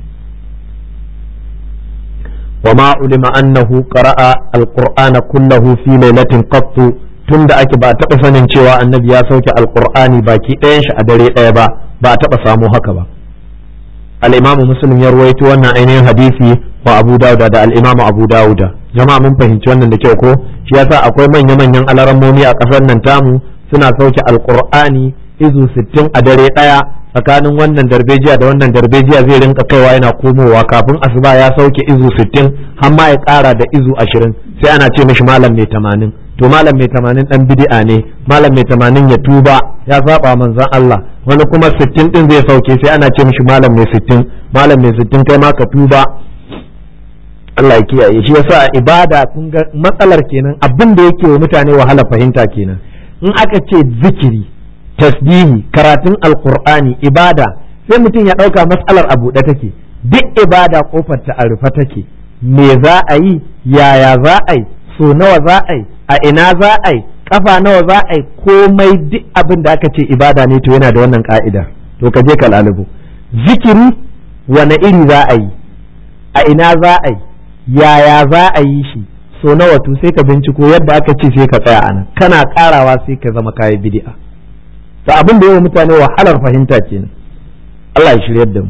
A: وما علم أنه قرأ القرآن كله في ليلة قط tunda ake ba taɓa sanin cewa annabi ya sauke alƙur'ani baki ɗayan shi a dare ɗaya ba ba a taɓa samu haka ba al-imamu muslim ya ruwaito wannan ainihin hadisi wa abu dauda da al-imamu abu dauda jama'a mun fahimci wannan da kyau ko shi yasa akwai manya-manyan alarammomi a ƙasar nan tamu suna sauke alƙur'ani izu sittin a dare ɗaya tsakanin wannan darbejiya da wannan darbejiya zai rinka kaiwa yana komowa kafin asuba ya sauke izu sittin har ma ya ƙara da izu ashirin sai ana ce mishi malam mai tamanin to malam mai tamanin dan bid'a ne malam mai tamanin ya tuba ya saba manzon Allah wani kuma sittin din zai sauke sai ana ce mishi malam mai sittin malam mai sittin kai ma ka tuba Allah ya kiyaye shi yasa ibada kun ga matsalar kenan abin da yake wa mutane wahala fahimta kenan in aka ce zikiri tasbihi karatun alqur'ani ibada sai mutum ya dauka matsalar a buɗe take duk ibada kofar ta a rufe take me za a yi yaya za a yi so nawa za a yi a ina za a yi kafa nawa za a yi komai duk abin da aka ce ibada ne to yana da wannan ka'ida to ka je ka lalubo zikiri wane iri za a yi a ina za a yi yaya za a yi shi so nawa to sai ka binciko yadda aka ce sai ka tsaya anan kana karawa sai ka zama kayi bid'a to abin da yawa mutane wahalar fahimta kenan Allah ya shiryar da mu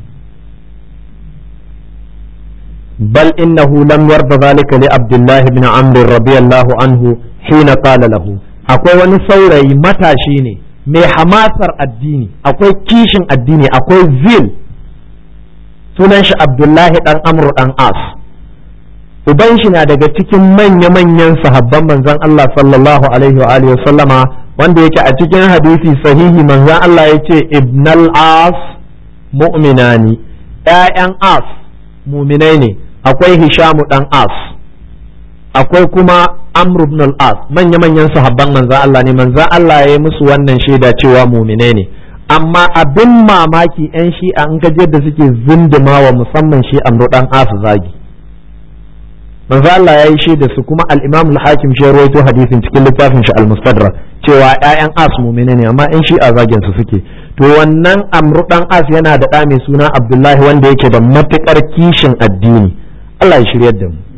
A: بل إنه لم يرضى ذلك لعبد الله بن عمرو رضي الله عنه حين قال له akwai wani saurayi matashi ne mai hamasar addini akwai kishin addini akwai zil sunan shi abdullahi dan amru dan as uban shi na daga cikin manya-manyan sahabban manzon Allah sallallahu alaihi wa alihi sallama wanda yake a cikin hadisi sahihi manzon Allah yace ibnal as mu'minani ƴaƴan as muminai ne akwai hishamu dan as akwai kuma amr ibn al-as manya-manyan sahabban manzan Allah ne manzan Allah ya yi musu wannan shaida cewa muminai ne amma abin mamaki yan shi'a an gaje da suke zunduma wa musamman shi amru dan as zagi manzan Allah ya yi shaida su kuma al-imam al-hakim shi rawaito hadisin cikin littafin shi al-mustadrak cewa ƴaƴan as muminai ne amma yan shi'a zagin su suke to wannan amru dan as yana da ɗa mai suna abdullahi wanda yake da matukar kishin addini Allah ya shiryar da mu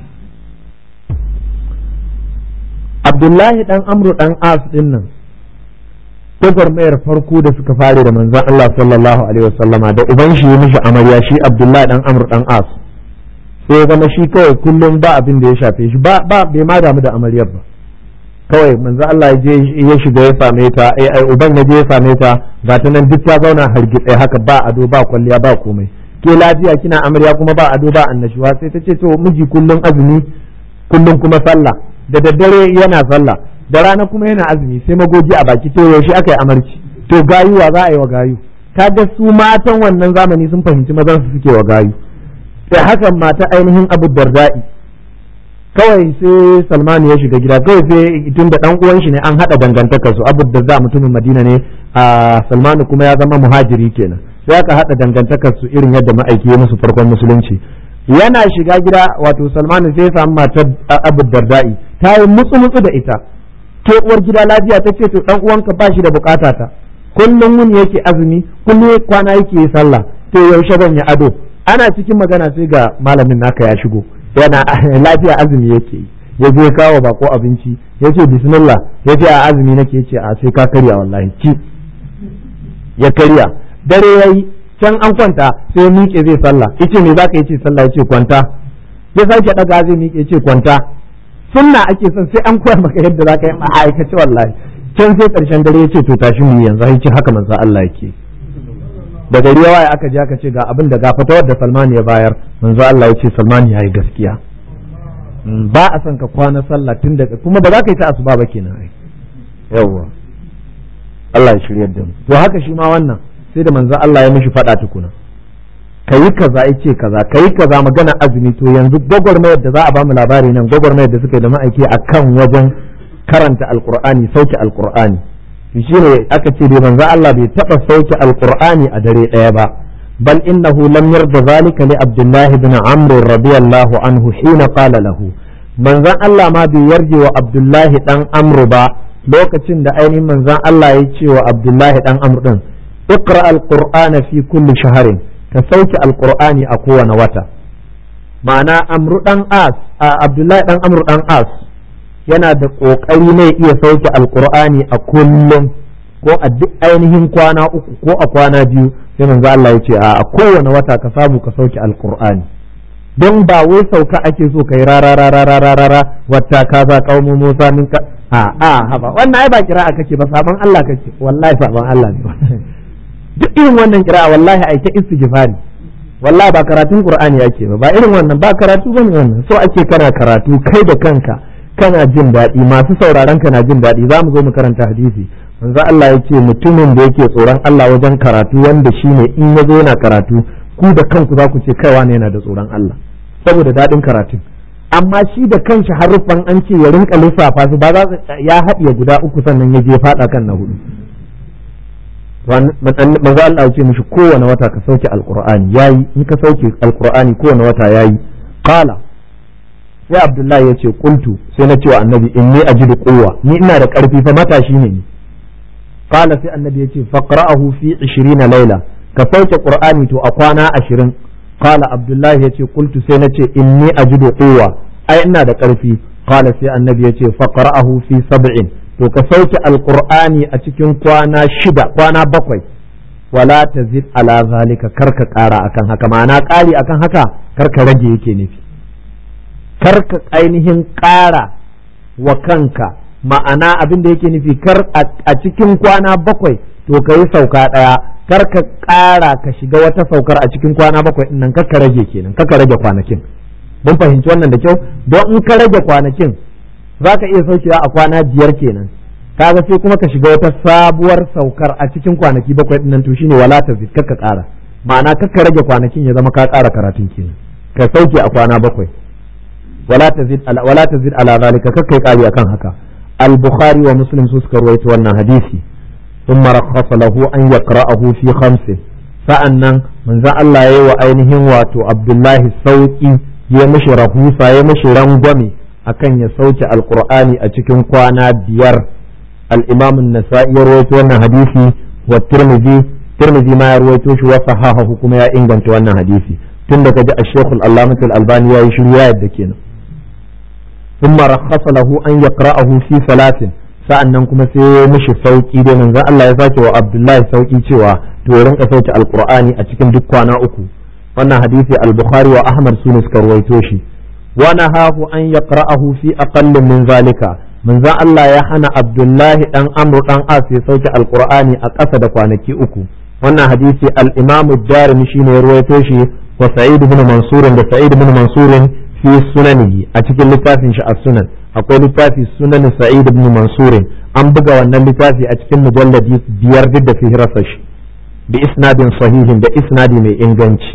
A: abdullahi dan amru dan as din nan gwagwarmayar farko da suka fare da manzon Allah sallallahu alaihi wasallama da uban shi ya mishi amarya shi abdullahi dan amru dan as sai ya zama shi kawai kullum ba abin da ya shafe shi ba ba bai ma damu da amaryar ba kawai manzo Allah ya je ya shiga ya same ta ai ai uban ya je ya same ta ga ta nan duk ta zauna hargitse haka ba ado ba kwalliya ba komai ke lafiya kina amarya kuma ba ado ba annashuwa sai ta ce to miji kullum azumi kullum kuma sallah da daddare yana sallah da rana kuma yana azumi sai magoji a baki to yaushe aka yi amarci to gayuwa za a yi wa gayu kaga su matan wannan zamani sun fahimci mazan su suke wa gayu sai hakan mata ainihin abu darda'i kawai sai salmanu ya shiga gida kawai sai tun da dan uwan shi ne an hada dangantakar su abu da za mutumin madina ne a salmanu kuma ya zama muhajiri kenan sai aka hada dangantakar su irin yadda ma'aiki ya musu farkon musulunci yana shiga gida wato salmanu sai ya samu matar abu darda'i ta yi mutsu mutsu da ita ke uwar gida lafiya ta ce to dan uwanka ba shi da bukata ta kullum wuni yake azumi kullum kwana yake yi sallah to yaushe ban ya ado ana cikin magana sai ga malamin naka ya shigo yana lafiya azumi yake yi ya je kawo bako abinci ya ce bismillah ya ce a azumi nake ce a sai ka karya wallahi ci ya karya dare ya yi can an kwanta sai miƙe zai sallah yace me zaka yace sallah yace kwanta ya sake daga zai miƙe yace kwanta sunna ake son sai an koya maka yadda zaka yi a aikace wallahi can sai karshen dare yace to tashi mu yanzu yace haka manzo Allah yake da gari ya waye aka je aka ce ga abin da gafata wadda Salman ya bayar manzo Allah ya ce Salman ya yi gaskiya ba a son ka kwana sallah tun daga kuma ba za ka yi ta asuba ba kenan ai yawwa Allah ya shiryar da mu to haka shi ma wannan sai da manzo Allah ya mishi fada tukuna kayi kaza yace kaza kayi kaza magana azumi to yanzu gwagwarmayar da za a bamu labari nan gwagwarmayar da suka yi da ma'aiki akan wajen karanta alqur'ani sauke alqur'ani shi ne aka ce dai manzo Allah bai taba sauke alqur'ani a dare daya ba bal innahu lam yarda zalika li abdullah ibn amr radiyallahu anhu hina qala lahu manzon Allah ma bai yarje wa abdullah dan amr ba lokacin da ainihin manzon Allah ya ce wa abdullah dan amr din iqra alqur'ana fi kulli shahrin ka sauke alqur'ani a kowane wata ma'ana amru dan as abdullah dan amr dan as yana da ƙoƙari ne iya sauke alƙur'ani a kullum ko a duk ainihin kwana uku ko a kwana biyu sai manzo Allah ya ce a kowane wata ka samu ka sauke alƙur'ani don ba wai sauka ake so kai rara rara rara rara wata ka za kaumu Musa min ka a a haba wannan ai ba kira'a kake ba saban Allah kake wallahi saban Allah ne duk irin wannan kira'a wallahi ai ta istighfari wallahi ba karatun qur'ani yake ba ba irin wannan ba karatu bane wannan so ake kana karatu kai da kanka kana jin daɗi masu sauraron ka na jin daɗi za mu zo mu karanta hadisi manzo Allah ya ce mutumin da yake tsoron Allah wajen karatu wanda shine in ya zo yana karatu ku da kanku za ku ce kaiwa ne yana da tsoron Allah saboda daɗin karatun amma shi da kanshi haruffan an ce ya rinka lissafa su ba za ya haɗiye guda uku sannan ya je faɗa kan na hudu manzo Allah ya ce mishi kowane wata ka sauke alqur'ani yayi in ka sauke alqur'ani kowane wata yayi qala sai abdullahi ya ce qultu sai na ce wa annabi inni ajidu quwwa ni ina da karfi fa matashi ne ni qala sai annabi ya ce faqra'ahu fi 20 laila ka sauke qur'ani to a kwana 20 qala abdullahi ya ce qultu sai na ce inni ajidu quwwa ai ina da karfi qala sai annabi ya ce faqra'ahu fi 70 to ka sauke alqur'ani a cikin kwana shida kwana bakwai wala tazid ala zalika karka kara akan haka ma'ana kari akan haka karka rage yake nufi karka ainihin ƙara wa kanka ma'ana abin da yake nufi kar a cikin kwana bakwai to ka yi sauka ɗaya kar ka ƙara ka shiga wata saukar a cikin kwana bakwai ɗin nan kar ka rage kenan kar ka rage kwanakin mun fahimci wannan da kyau don in ka rage kwanakin za ka iya saukewa a kwana biyar kenan kaga sai kuma ka shiga wata sabuwar saukar a cikin kwanaki bakwai ɗin nan to shine wala ta kar ka ƙara ma'ana kar ka rage kwanakin ya zama ka ƙara karatun kenan ka sauke a kwana bakwai ولا تزيد على ولا تزيد على ذلك ككي قال akan haka البخاري ومسلم suka ruwaito wannan hadisi ثم رخص له أن يقرأه في خمس sa'annan manzo Allah yayi wa ainihin wato Abdullahi sauki ya mishi rahusa ya mishi rangwame akan ya sauke alqur'ani a cikin kwana biyar al-Imam an-Nasa'i ya rawaito wannan hadisi wa Tirmidhi Tirmidhi ma ya rawaito shi wa sahahahu kuma ya inganta wannan hadisi tun da kaji al-Sheikh al-Allamah al-Albani yayi shiru ya yadda kenan ثم رخص له أن يقرأه في ثلاث sa'annan kuma sai ya mishi sauki dai manzon Allah ya sake wa Abdullahi sauki cewa to ya rinka sauke alqur'ani a cikin duk kwana uku wannan hadisi al-Bukhari wa Ahmad sune suka ruwaito shi wa nahahu an yaqra'ahu fi aqall min zalika manzon Allah ya hana Abdullahi dan Amr dan As ya sauke alqur'ani a ƙasa da kwanaki uku wannan hadisi al-Imam ad-Darimi shine ya ruwaito shi wa Sa'id ibn Mansur da Sa'id ibn Mansur fi sunanihi a cikin littafin shi as-sunan akwai littafi sunan sa'id ibn mansur an buga wannan littafi a cikin mujalladi biyar duk da fihirarsa shi bi isnadin sahihin da isnadi mai inganci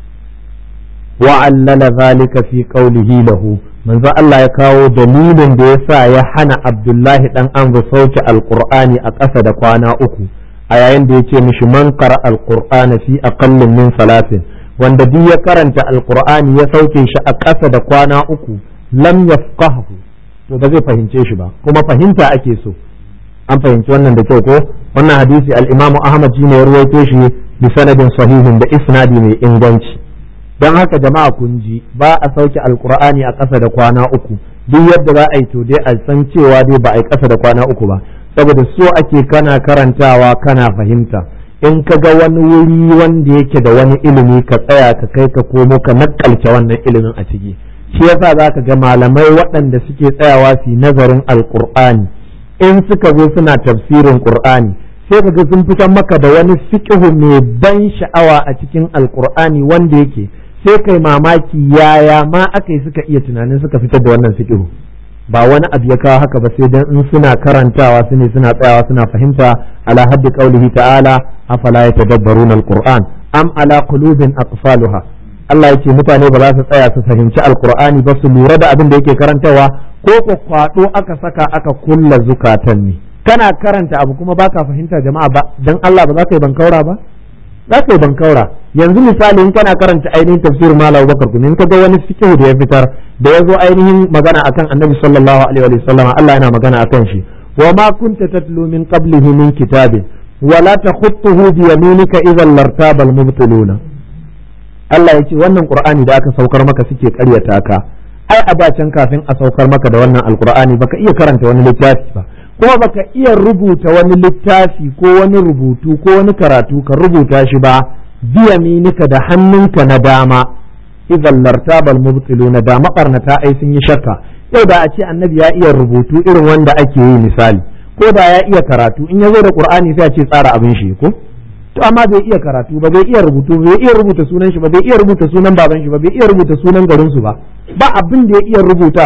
A: wa allala zalika fi qawlihi lahu manzo Allah ya kawo dalilin da yasa ya hana Abdullahi dan Amr sauke alqur'ani a ƙasa da kwana uku a yayin da yace mishi man qara alqur'ana fi aqallin min salatin wanda duk ya karanta alqur'ani ya sauke shi a ƙasa da kwana uku lam yafqahu to ba zai fahimce shi ba kuma fahimta ake so an fahimci wannan da kyau ko wannan hadisi al-Imam Ahmad shine ya ruwaito shi bi sanadin sahihin da isnadi mai inganci don haka jama'a kun ji ba a sauke alqur'ani a ƙasa da kwana uku duk yadda za a yi to dai a san cewa dai ba a yi ƙasa da kwana uku ba saboda so ake kana karantawa kana fahimta in ka ga wani wuri wanda yake da wani ilimi ka tsaya ka kai ka komo ka nakalce wannan ilimin a ciki shi yasa za ka ga malamai waɗanda suke tsayawa su nazarin alkur'ani in suka zo suna tafsirin qur'ani sai ka ga sun fitan maka da wani fiqhu mai ban sha'awa a cikin alkur'ani wanda yake sai kai mamaki yaya ma aka yi suka iya tunanin suka fitar da wannan fiqhu ba wani abu ya kawo haka ba sai dan in suna karantawa su ne suna tsayawa suna fahimta ala haddi qaulihi ta'ala afala yatadabbaruna alquran am ala qulubin aqfaluha Allah ya ce mutane ba za su tsaya su fahimci alkur'ani ba su lura da abin da yake karantawa ko ko kwado aka saka aka kulla zukatan ne kana karanta abu kuma baka fahimta jama'a ba dan Allah ba za ka yi bankaura ba za ka yi bankaura yanzu misali in kana karanta ainihin tafsir malam Bakar kun in ka ga wani fiqh da ya fitar da ya zo ainihin magana akan Annabi sallallahu alaihi wa sallam Allah yana magana akan shi wa ma kunta tatlu min qablihi min kitabin wala takhutuhu bi yaminika idhan lartaba al-mubtiluna Allah ya ce wannan Qur'ani da aka saukar maka suke karyata ka ai a can kafin a saukar maka da wannan alqur'ani baka iya karanta wani littafi ba kuma baka iya rubuta wani littafi ko wani rubutu ko wani karatu ka rubuta shi ba biyaminika da hannunka na dama idan lartabal mubtiluna da makarnata ai sun yi shakka yau da a ce annabi ya iya rubutu irin wanda ake yi misali ko da ya iya karatu in ya zo da qur'ani sai a ce tsara abin shi ko to amma bai iya karatu ba bai iya rubutu bai iya rubuta sunan shi ba bai iya rubuta sunan baban shi ba bai iya rubuta sunan garin su ba ba abin da ya iya rubutawa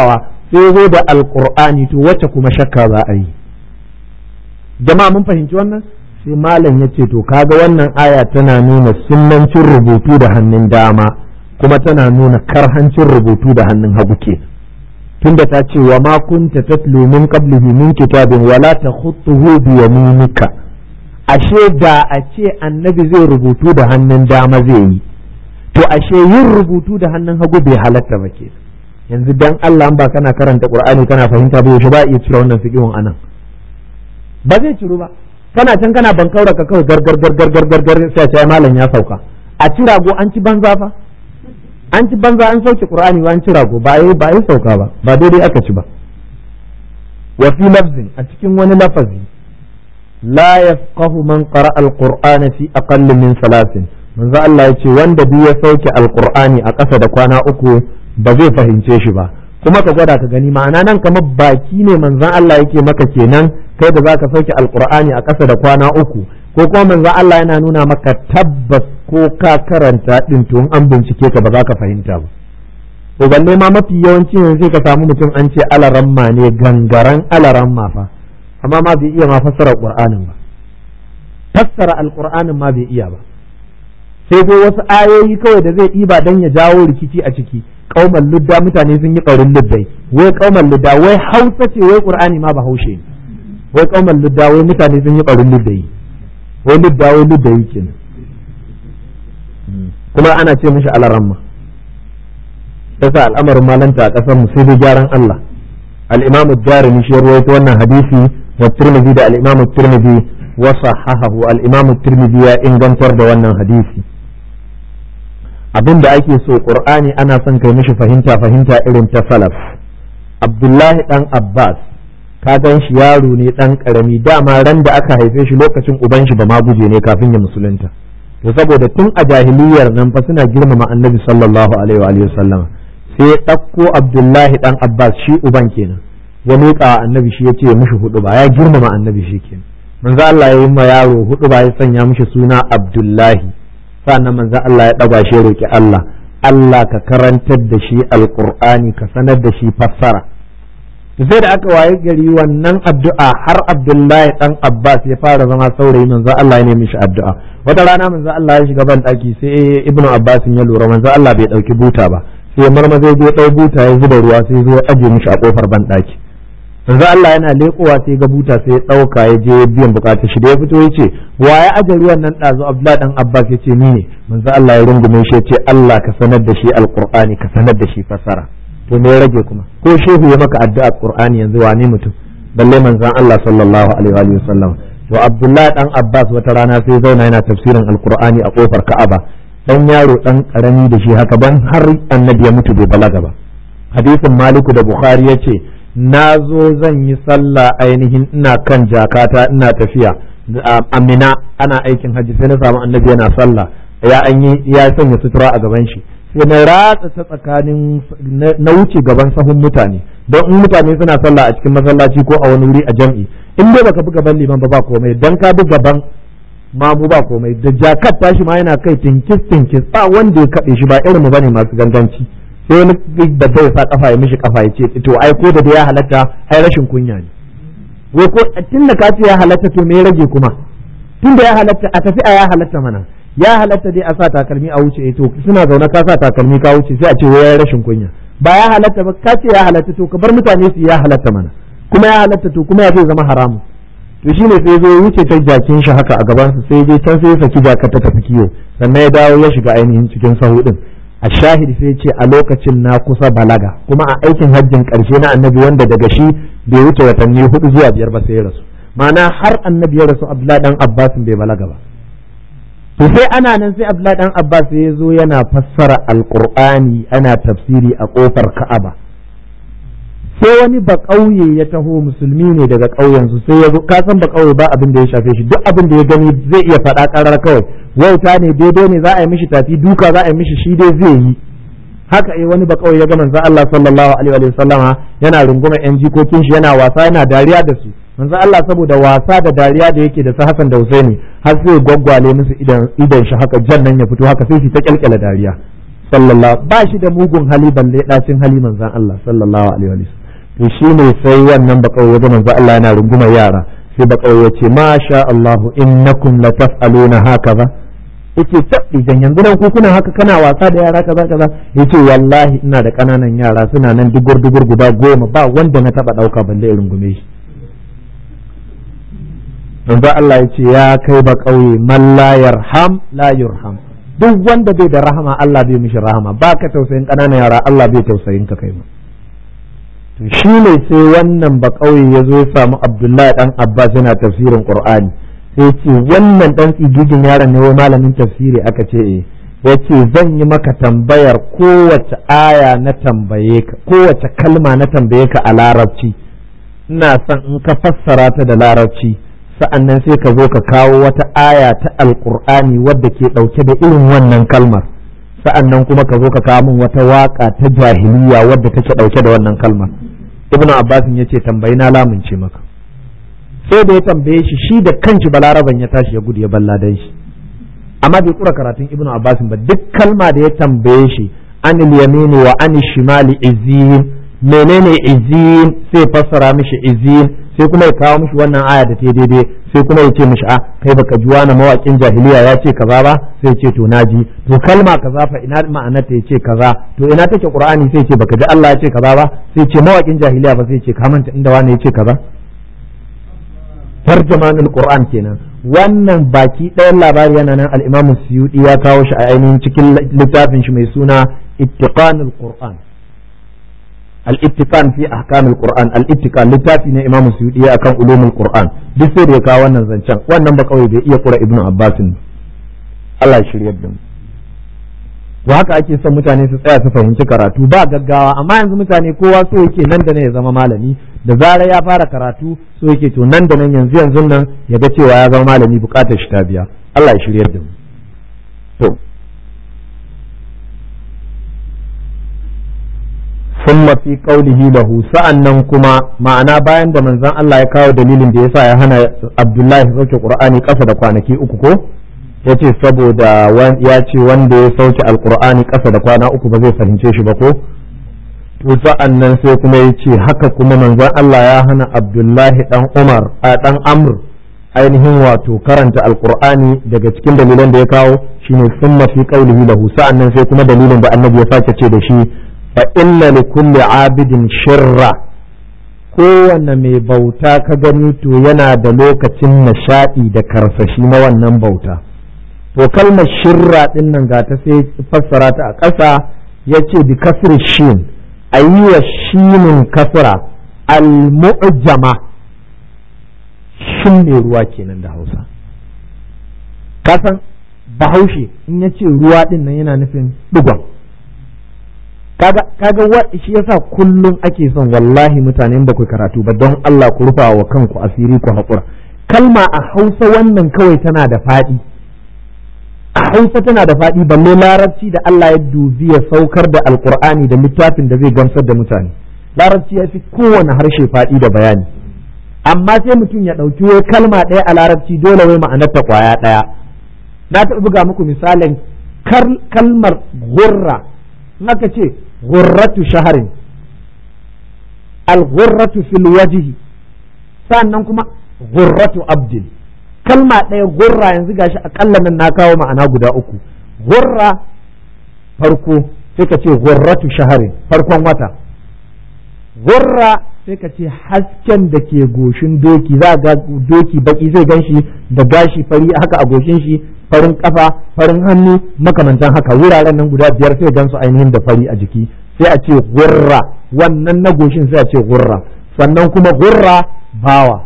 A: sai zo da alqur'ani to wacce kuma shakka za a yi jama'a mun fahimci wannan sai malam ya ce to kaga wannan aya tana nuna sunnancin rubutu da hannun dama kuma tana nuna karhancin rubutu da hannun hagu ke tunda ta ce wa ma kunta tatlu min qablihi min kitabin wala takhutuhu bi yaminika ashe da a ce annabi zai rubutu da hannun dama zai yi to ashe yin rubutu da hannun hagu bai halatta ba ke yanzu dan Allah ba kana karanta Qur'ani kana fahimta ba yaushe ba iya cire wannan fiqhun anan ba zai ciru ba kana can kana bankaura ka kawai gargar gargar gargar gar sai ce malam ya sauka a ci rago an ci banza fa an ci banza an sauke Qur'ani ba an ci rago ba yi ba yi sauka ba ba daidai aka ci ba wa fi lafzin a cikin wani lafazi la yafqahu man qara al-qur'ana fi aqall min salasin manzo Allah ya ce wanda duk ya sauke alqur'ani a ƙasa da kwana uku ba zai fahimce shi ba kuma ka gwada ka gani ma'ana nan kamar baki ne manzon Allah yake maka kenan kai da zaka sauke alqur'ani a ƙasa da kwana uku ko kuma manzon Allah yana nuna maka tabbas ko ka karanta din to an bincike ka ba za ka fahimta ba to balle ma mafi yawanci yanzu sai ka samu mutum an ce alaramma ne gangaran alaramma fa amma ma bai iya ma fassara qur'anin ba fassara alqur'anin ma bai iya ba sai dai wasu ayoyi kawai da zai ɗiba don ya jawo rikici a ciki kauman ludda mutane sun yi ƙaurin luddai wai kauman ludda wai hausa ce wai qur'ani ma ba haushe ne wai kauman ludda wai mutane sun yi ƙaurin luddai wai ludda wai luddai kenan kuma ana ce mishi alaramma yasa al'amarin malanta a ƙasar mu sai dai gyaran Allah al-imam ad-darimi shi rawaito wannan hadisi wa tirmidhi da al-imam tirmidhi wa sahahahu al-imam tirmidhi ya ingantar da wannan hadisi abin da ake so qur'ani ana son kai mishi fahimta fahimta irin ta salaf abdullahi dan abbas ka gan shi yaro ne dan karami dama ran da aka haife shi lokacin uban shi ba ma guje ne kafin ya musulunta to saboda tun a jahiliyar nan fa suna girmama annabi sallallahu alaihi wa sallama sai ya ɗauko abdullahi dan abbas shi uban kenan ya miƙa annabi shi ya ce mishi hudu ba ya girmama annabi shi kenan manzo Allah ya yi ma yaro hudu ba ya sanya mishi suna abdullahi sannan manzo Allah ya ɗaga shi ya roki Allah Allah ka karantar da shi alqur'ani ka sanar da shi fassara sai da aka waye gari wannan addu'a har Abdullahi dan Abbas ya fara zama saurayi manzo Allah ya nemi shi addu'a wata rana manzo Allah ya shiga ban daki sai Ibnu Abbas ya lura manzo Allah bai dauki buta ba sai marmaza ya dau buta ya zuba ruwa sai zo ya aje mishi a kofar ban daki manzo Allah yana lekowa sai ga buta sai ya dauka ya je biyan bukatar shi da ya fito yace wa ya aje ruwan nan dazu Abdullahi dan Abbas yace ni ne manzo Allah ya rungume shi yace Allah ka sanar da shi alqur'ani ka sanar da shi fasara to me ya rage kuma ko shehu ya maka addu'a qur'ani yanzu wane mutum balle manzon Allah sallallahu alaihi wa sallam to Abdullahi dan Abbas wata rana sai zauna yana tafsirin alqur'ani a kofar Ka'aba dan yaro dan karami da shi haka ban har annabi ya mutu bai balaga ba hadisin Maliku da Bukhari yace na zo zan yi sallah ainihin ina kan jakata ina tafiya amina ana aikin hajji sai na samu annabi yana sallah ya an yi ya sanya sutura a gaban shi sai na ratsa ta tsakanin na wuce gaban sahun mutane don in mutane suna sallah a cikin masallaci ko a wani wuri a jam'i in dai baka bi gaban liman ba ba komai dan ka bi gaban mamu ba komai da jakat tashi ma yana kai tinkis tinkis ba wanda ya kaɗe shi ba irin mu bane masu ganganci sai wani da bai sa kafa ya mishi kafa ya ce to ai ko da ya halatta ai rashin kunya ne wai ko tun da ka ce ya halatta to me ya rage kuma tun da ya halatta a tafi a ya halatta mana ya halatta dai a sa takalmi a wuce to suna zaune ka sa takalmi ka wuce sai a ce wai rashin kunya ba ya halatta ba ka ce ya halatta to ka bar mutane su ya halatta mana kuma ya halatta to kuma ya zai zama haramu to shine sai zo wuce ta jakin shi haka a gaban su sai je can sai ya saki jaka ta tafi kiyo sannan ya dawo ya shiga ainihin cikin sahu din a shahidi sai ce a lokacin na kusa balaga kuma a aikin hajjin karshe na annabi wanda daga shi bai wuce watanni hudu zuwa biyar ba sai ya rasu ma'ana har annabi ya rasu abdullahi dan abbas bai balaga ba to sai ana nan sai abdullahi dan abbas ya zo yana fassara alqur'ani ana tafsiri a kofar ka'aba sai wani ba ƙauye ya taho musulmi ne daga ƙauyen su sai ya zo ka san ba ƙauye ba abin da ya shafe shi duk abin da ya gani zai iya faɗa ƙarar kawai wauta ne daidai ne za a yi mishi tafi duka za a yi mishi shi dai zai yi haka eh wani ba ƙauye ya ga manzo Allah sallallahu alaihi wa sallama yana runguma yan jikokin shi yana wasa yana dariya da su manzo Allah saboda wasa da dariya da yake da su Hassan da Husaini har sai gwaggwale musu idan idan shi haka jannan ya fito haka sai shi ta kyalkyala dariya sallallahu ba shi da mugun hali balle dacin hali manzon Allah sallallahu alaihi wa sallam to shine sai wannan bakawai wajen manzo Allah yana rungumar yara sai bakawai ya ce masha Allahu innakum lataf'aluna hakaza yace tabbi dan yanzu nan ku kuna haka kana wasa da yara kaza kaza yace wallahi ina da kananan yara suna nan dugur dugur guda goma ba wanda na taba dauka balle irin gume shi manzo Allah yace ya kai ba kauye man la yarham la yurham duk wanda bai da rahama Allah bai mishi rahama baka tausayin kananan yara Allah bai tausayin ka kai ma to shi ne sai wannan ba kauye ya zo ya samu Abdullahi dan Abbas yana tafsirin Qur'ani sai ce wannan dan tsigigin yaron ne wai malamin tafsiri aka ce eh ya ce zan yi maka tambayar kowace aya na tambaye ka kowace kalma na tambaye ka a larabci ina son in ka fassara ta da larabci sa'annan sai ka zo ka kawo wata aya ta alkur'ani wadda ke ɗauke da irin wannan kalmar sa'annan kuma ka zo ka kawo min wata waka ta jahiliya wadda take ɗauke da wannan kalmar ibnu abbasin ya ce tambayi na lamunce maka sai da ya tambaye shi shi da kanshi balaraban ya tashi ya gudu ya balla dan shi amma bai kura karatun ibnu abbasin ba duk kalma da ya tambaye shi anil yamini wa anil shimali izin menene izin sai fassara mishi izin sai kuma ya kawo mishi wannan aya da ta daidai sai kuma ya ce mishi a kai baka ji wani mawakin jahiliya ya ce kaza ba sai ce to naji to kalma kaza fa ina ma'anar ta yace kaza to ina take qur'ani sai ce baka ji Allah ya ce kaza ba sai ce mawakin jahiliya ba sai ce ka manta inda wani ya ce kaza tarjamanul qur'an kenan wannan baki ɗayan labari yana nan al-imam suyudi ya kawo shi a ainihin cikin littafin shi mai suna ittiqanul qur'an al-ittiqan fi ahkamul qur'an al-ittiqan littafi ne imam suyudi akan ulumul qur'an duk sai da ya kawo wannan zancen wannan ba kawai bai iya kura ibnu abbasin Allah ya shiryar da mu to haka ake son mutane su tsaya su fahimci karatu ba gaggawa amma yanzu mutane kowa so yake nan da nan ya zama malami da zarar ya fara karatu so yake to nan da nan yanzu yanzu nan ya ga cewa ya zama malami bukatar shi ta biya Allah ya shiryar da mu to summa fi qawlihi lahu sa'annan kuma ma'ana bayan da manzon Allah ya kawo dalilin da yasa ya hana Abdullahi sauke Qur'ani kasa da kwanaki uku ko ya ce saboda ya ce wanda ya sauke alkur'ani ƙasa da kwana uku ba zai fahimce shi ba ko to sa'an nan sai kuma ya ce haka kuma manzon Allah ya hana abdullahi dan umar a dan amr ainihin wato karanta alkur'ani daga cikin dalilan da ya kawo shine summa fi qawlihi lahu sa'an nan sai kuma dalilin da annabi ya sake ce da shi fa inna li kulli abidin shirra kowanne mai bauta ka gani to yana da lokacin nishaɗi da karsashi na wannan bauta to kalmar shirra din nan ga ta sai fassara ta a ƙasa ya ce bi kasr shin a yi wa shinin kasra al-mu'jama shin ne ruwa kenan da hausa kasan bahaushe in ya ce ruwa din nan yana nufin digon kaga kaga shi yasa kullum ake son wallahi mutane ba ku karatu ba don Allah ku rufa wa kanku asiri ku haƙura kalma a hausa wannan kawai tana da faɗi a hausa tana da faɗi balle larabci da Allah ya dubi ya saukar da alkur'ani da littafin da zai gamsar da mutane larabci ya fi kowane harshe faɗi da bayani amma sai mutum ya ɗauki wai kalma ɗaya a larabci dole wai ma'anarta ƙwaya ɗaya na taɓa buga muku misalin kalmar gurra naka ce gurratu shaharin al-gurratu fil wajhi sannan kuma gurratu abdin kalma ɗaya gurra yanzu gashi akalla nan na kawo ma'ana guda uku gurra farko sai ka ce gurratu shaharin farkon wata gurra sai ka ce hasken da ke goshin doki za ga doki baki zai ganshi da gashi fari haka a goshin shi farin kafa farin hannu makamantan haka wuraren nan guda biyar sai gansu ainihin da fari a jiki sai a ce gurra wannan na goshin sai a ce gurra sannan kuma gurra bawa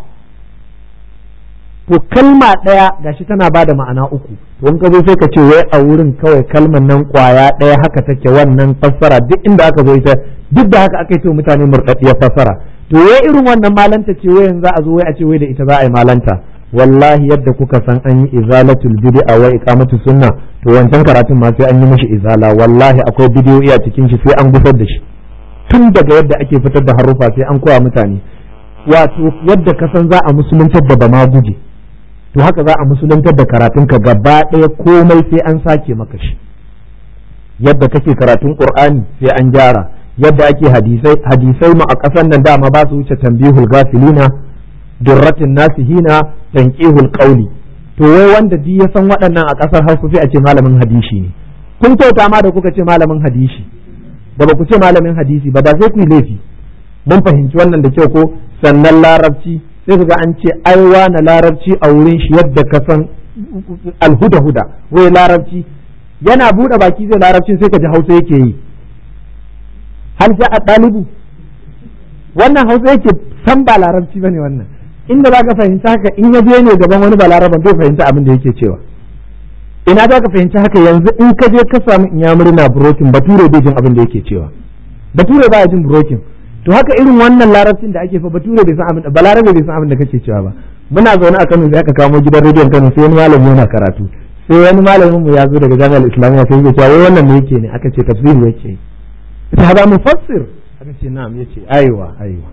A: to kalma ɗaya gashi tana ba da ma'ana uku to in ka zo sai ka ce wai a wurin kawai kalman nan kwaya ɗaya haka take wannan fassara duk inda aka zo ita duk da haka aka yi to mutane murɗaɗɗiyar fassara to wai irin wannan malanta ce wai yanzu a zo wai a ce wai da ita za a yi malanta wallahi yadda kuka san an yi izalatul bid'a wa iqamatu sunna to wancan karatun ma sai an yi mishi izala wallahi akwai bidiyoyi a cikin shi sai an gusar da shi tun daga yadda ake fitar da harufa sai an koya mutane wato yadda ka san za a musuluntar da bama guje to haka za a musuluntar da karatunka gaba ɗaya komai sai an sake maka shi yadda kake karatun qur'ani sai an gyara yadda ake hadisai hadisai mu a ƙasar nan dama ba su wuce tambihul gafilina durratin nasihina tanqihul qawli to wai wanda duk ya san waɗannan a ƙasar Hausa sai a ce malamin hadisi ne kun kyauta ma da kuka ce malamin hadisi da ba ku ce malamin hadisi ba da sai ku yi laifi mun fahimci wannan da kyau ko sannan larabci sai ku ga an ce aiwa na larabci a wurin shi yadda ka san alhuda huda wai larabci yana buɗe baki zai larabcin sai ka ji hausa yake yi hal ja a ɗalibu wannan hausa yake san ba larabci bane wannan inda za ka fahimci haka in ya je ne gaban wani balaraban bai fahimci abin da yake cewa ina za ka fahimci haka yanzu in ka je ka samu inyamuri na burokin bature bai jin abin da yake cewa bature ba jin burokin to haka irin wannan larabcin da ake fa bature bai san abin balarabe bai san abin da kake cewa ba muna zaune a Kano sai aka kamo gidan rediyon Kano sai wani malami yana karatu sai wani malamin mu ya zo daga jami'ar islamiyya sai ya ce wai wannan me yake ne aka ce tafsiri yake ta ba mufassir aka ce na'am yace aiwa aiwa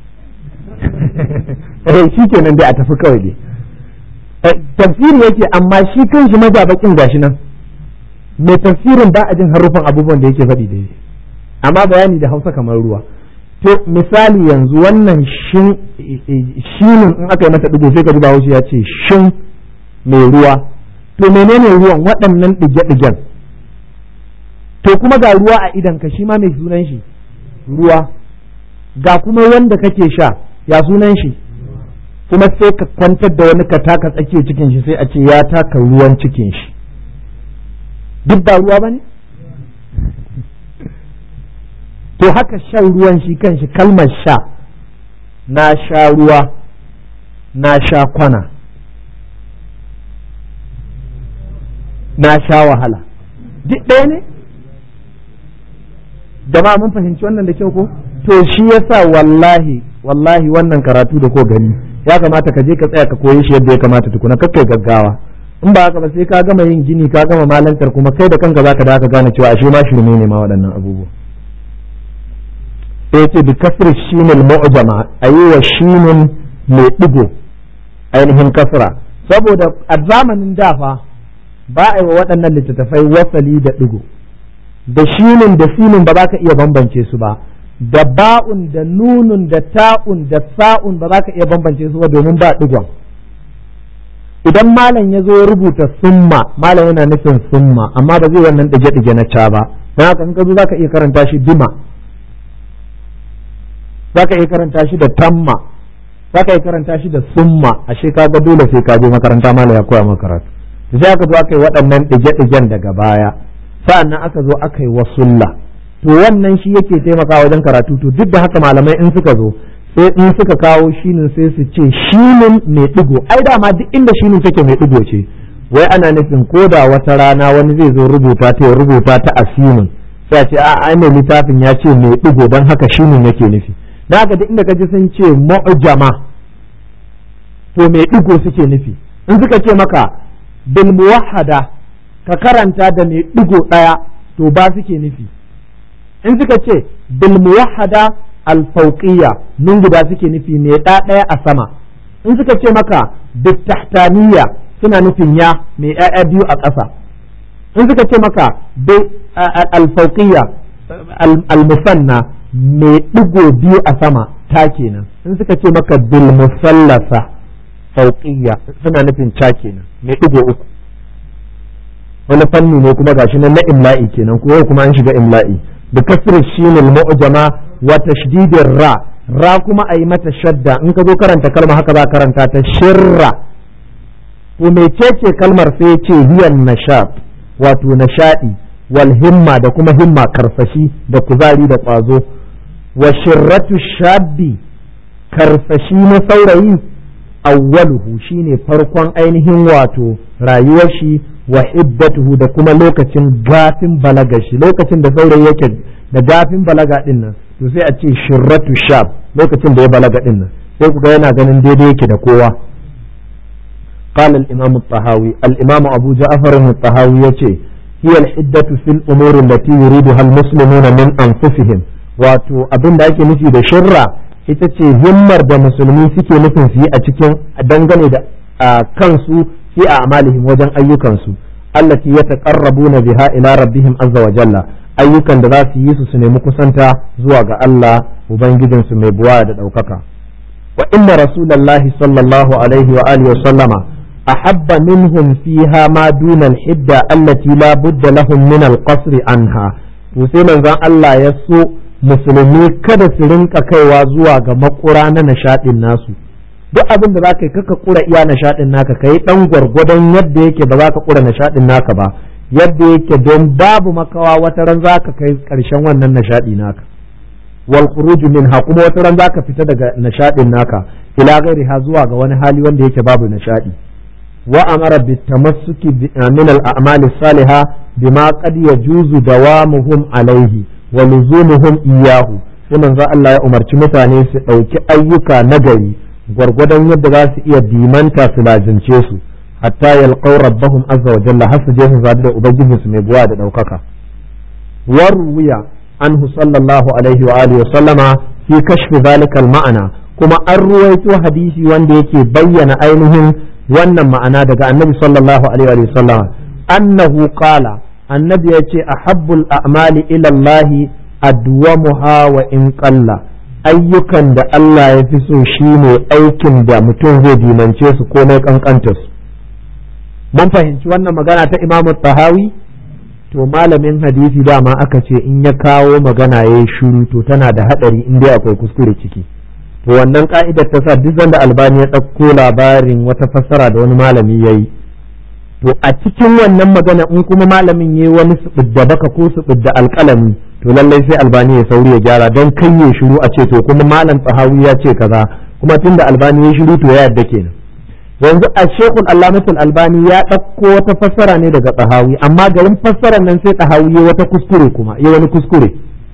A: eh shikenan dai a tafi kawai dai tafsiri yake amma shi kanshi majabakin gashi nan mai tafsirin ba a jin harufan abubuwan da yake faɗi daidai amma bayani da hausa kamar ruwa to misali yanzu wannan shin shinin in aka yi masa digo sai ka ji bahaushe ya ce shin mai ruwa to menene ruwan waɗannan ɗige-ɗigen to kuma ga ruwa a idan ka shi ma mai sunan shi ruwa ga kuma wanda kake sha ya sunan shi kuma sai ka kwantar da wani ka taka tsakiyar cikin shi sai a ce ya taka ruwan cikin shi duk ba ruwa ba ne to haka shan ruwan shi kan shi kalmar sha na sha ruwa na sha kwana na sha wahala duk ɗaya ne jama'a mun fahimci wannan da kyau ko to shi yasa wallahi wallahi wannan karatu da ko gani ya kamata ka je ka tsaya ka koyi shi yadda ya kamata tukuna kakkai gaggawa in ba haka ba sai ka gama yin gini ka gama malantar kuma kai da kanka zaka da ka gane cewa ashe ma shirme ne ma waɗannan abubuwa sai ce bi kasr shinil mu'jama ayi wa shinin mai digo ainihin kasra saboda a zamanin da fa ba a yi wa waɗannan littattafai wasali da digo da shinin da sinin ba za ka iya bambance su ba da ba'un da nunun da ta'un da sa'un ba za ka iya bambance su ba domin ba digon idan malam ya zo ya rubuta summa malam yana nufin summa amma ba zai wannan ɗige-ɗige na ca ba don haka in ka zo za ka iya karanta shi bima za ka iya karanta shi da tamma za ka iya karanta shi da summa ashe ka ga dole sai ka je makaranta malam ya koya maka karatu sai aka zo aka yi waɗannan ɗige-ɗigen daga baya sa'annan aka zo aka yi wasulla to wannan shi yake taimakawa wajen karatu to duk da haka malamai in suka zo sai in suka kawo shinin sai su ce shinin mai digo ai dama duk inda shinin take mai digo ce wai ana nufin ko da wata rana wani zai zo rubuta ta ya rubuta ta a sinin sai a ce a ai mai littafin ya ce mai digo don haka shinin yake nufi na haka duk inda kaji sun ce mu'jama to mai digo suke nufi in suka ce maka bil muwahhada ka karanta da mai digo daya to ba suke nufi in suka ce bil muwahhada al fawqiyya nun guda suke nufi ne da daya a sama in suka ce maka bit tahtaniyya suna nufin ya mai ƴaƴa biyu a ƙasa in suka ce maka al fawqiyya al musanna mai digo biyu a sama ta kenan in suka ce maka bil musallasa fawqiyya suna nufin ta kenan mai digo uku wani fanni ne kuma gashi nan na imla'i kenan ko kuma an shiga imla'i بكسر الشين المعجمة وتشديد الراء را كما أي متى شدة إنك ذو كرنت كلمة هكذا كرنت تشر وميتيتي كلمة سيتي هي النشاط واتو نشائي والهمة دا كما همة كرفشي دا كذالي دا قازو وشرة الشاب كرفشي نصوري أوله شيني فرقان أينهم واتو رايوشي wa hibbatuhu da kuma lokacin gafin balaga shi lokacin da saurayi yake da gafin balaga din nan to sai a ce shirratu shab lokacin da ya balaga din nan sai kuga yana ganin daidai yake da kowa قال الإمام الطهاوي الإمام أبو جعفر الطهاوي يتي هي الحدة في الأمور التي يريدها المسلمون من أنفسهم واتو أبن دايك نفي دا شرة ita ce himmar da musulmi suke nufin su yi a cikin dangane da kansu fi a amalihim wajen ayyukansu allati yataqarrabuna biha ila rabbihim azza wa jalla ayyukan da za su yi su su nemi kusanta zuwa ga Allah ubangijinsu mai buwa da ɗaukaka wa inna rasulallahi sallallahu alaihi wa alihi wa sallama ahabba minhum fiha ma duna al-hidda allati la budda lahum min al-qasr anha to sai manzon Allah ya so musulmi kada su rinka kaiwa zuwa ga makura na nishadin nasu duk abin da za ka yi kaka kura iya nishadin naka ka yi dan gwargwadon yadda yake ba za ka kura nishadin naka ba yadda yake don babu makawa wata ran za ka kai karshen wannan nishadi naka wal khuruju minha kuma wata ran za ka fita daga nishadin naka ila ha zuwa ga wani hali wanda yake babu nishadi wa amara bitamassuki min al a'mali salihah bima qad yajuzu dawamuhum alaihi wa luzumuhum iyahu sai manzo Allah ya umarci mutane su ɗauki ayyuka nagari gwargwadon yadda za su iya dimanta su lazimce su hatta yalqaw rabbahum azza wa jalla har su je su zabi da ubangiji su mai buwa da ɗaukaka warwiya anhu sallallahu alaihi wa alihi wa sallama fi kashfi zalika ma'ana kuma an ruwaito hadisi wanda yake bayyana ainihin wannan ma'ana daga annabi sallallahu alaihi wa sallama annahu qala annabi ya ce a habbul a'mali ilallahi adwamuha wa in qalla ayyukan da Allah ya fi so shine aikin da mutum zai dimance su komai kankanta su mun fahimci wannan magana ta Imam Tahawi to malamin hadisi dama aka ce in ya kawo magana ya yi shiru to tana da hadari in dai akwai kuskure ciki to wannan ka'idar ta sa duk sanda albani ya ɗauko labarin wata fassara da wani malami ya yi to a cikin wannan magana in kuma malamin ya wani da baka ko da alƙalami to lallai sai albani ya sauri ya gyara don kai ya shiru a ce to kuma malam tsahawi ya ce kaza kuma tunda albani ya shiru to ya yadda kenan yanzu a shekul allamatul albani ya ɗauko wata fassara ne daga tsahawi amma garin fassarar nan sai tsahawi ya wata kuskure kuma ya wani kuskure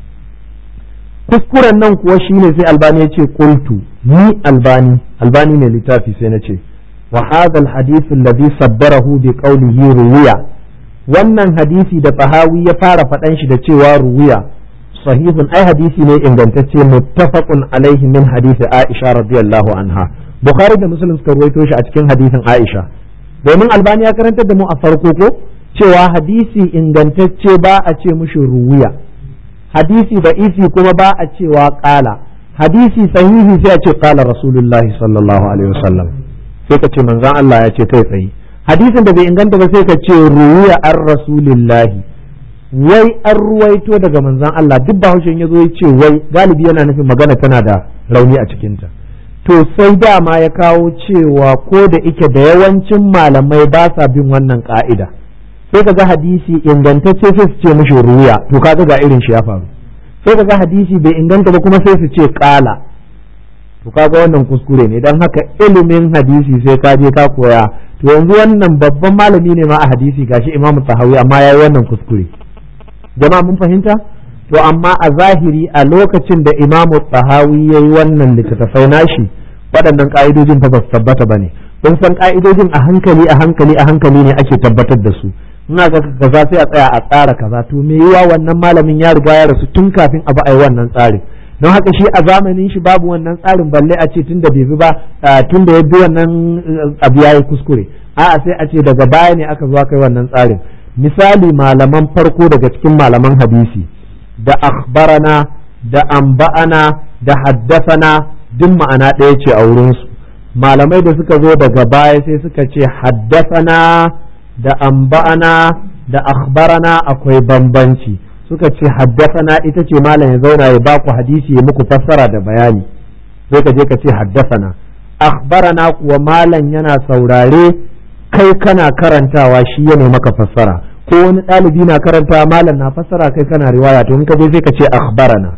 A: kuskuren nan kuwa shine sai albani ya ce qultu ni albani albani ne littafi sai na ce وهذا الحديث الذي صبره بقوله روية wannan hadisi da fahawi ya fara faɗan shi da cewa ruwiya sahihun ai hadisi ne ingantacce muttafaqun alaihi min hadisi Aisha radiyallahu anha Bukhari da Muslim suka ruwaito shi a cikin hadisin Aisha domin Albani ya karantar da mu a farko ko cewa hadisi ingantacce ba a ce mushi ruwiya hadisi da isi kuma ba a cewa qala hadisi sahihi sai a ce qala rasulullahi sallallahu alaihi wasallam sai ka ce manzan Allah ya ce kai tsaye hadisin da bai inganta ba sai ka ce ruwiya an rasulillahi wai an ruwaito daga manzan Allah duk ba haushin ya zo ya ce wai galibi yana nufin magana tana da rauni a cikinta to sai dama ya kawo cewa ko da ike da yawancin malamai ba sa bin wannan ka'ida sai ka ga hadisi ingantacce sai su ce mishi ruwiya to kaga ga irin shi ya faru sai ka ga hadisi bai inganta ba kuma sai su ce kala to kaga wannan kuskure ne don haka ilimin hadisi sai ka je ka koya to yanzu wannan babban malami ne ma a hadisi gashi imamu tahawi amma yayi wannan kuskure jama'a mun fahimta to amma a zahiri a lokacin da imamu tahawi yayi wannan littattafai nashi waɗannan ka'idojin fa ba su tabbata ba ne kun san ka'idojin a hankali a hankali a hankali ne ake tabbatar da su ina ga kaza sai a tsaya a tsara kaza to me yiwa wannan malamin ya riga ya rasu tun kafin a ba a yi wannan tsarin don haka shi a zamanin shi babu wannan tsarin balle a ce tun da bai bi ba tun da ya bi wannan abu ya yi kuskure a'a sai a ce daga baya ne aka zo kai wannan tsarin misali malaman farko daga cikin malaman hadisi da akhbarana da amba'ana da haddasana duk ma'ana ɗaya ce a wurinsu malamai da suka zo daga baya sai suka ce haddasana da amba'ana da akhbarana akwai bambanci suka ce haddasana ita ce malam ya zauna ya baku hadisi ya muku fassara da bayani sai ka je ka ce haddasana akhbarana kuwa malam yana saurare kai kana karantawa shi ya maka fassara ko wani ɗalibi na karantawa malam na fassara kai kana riwaya to in ka je sai ka ce akhbarana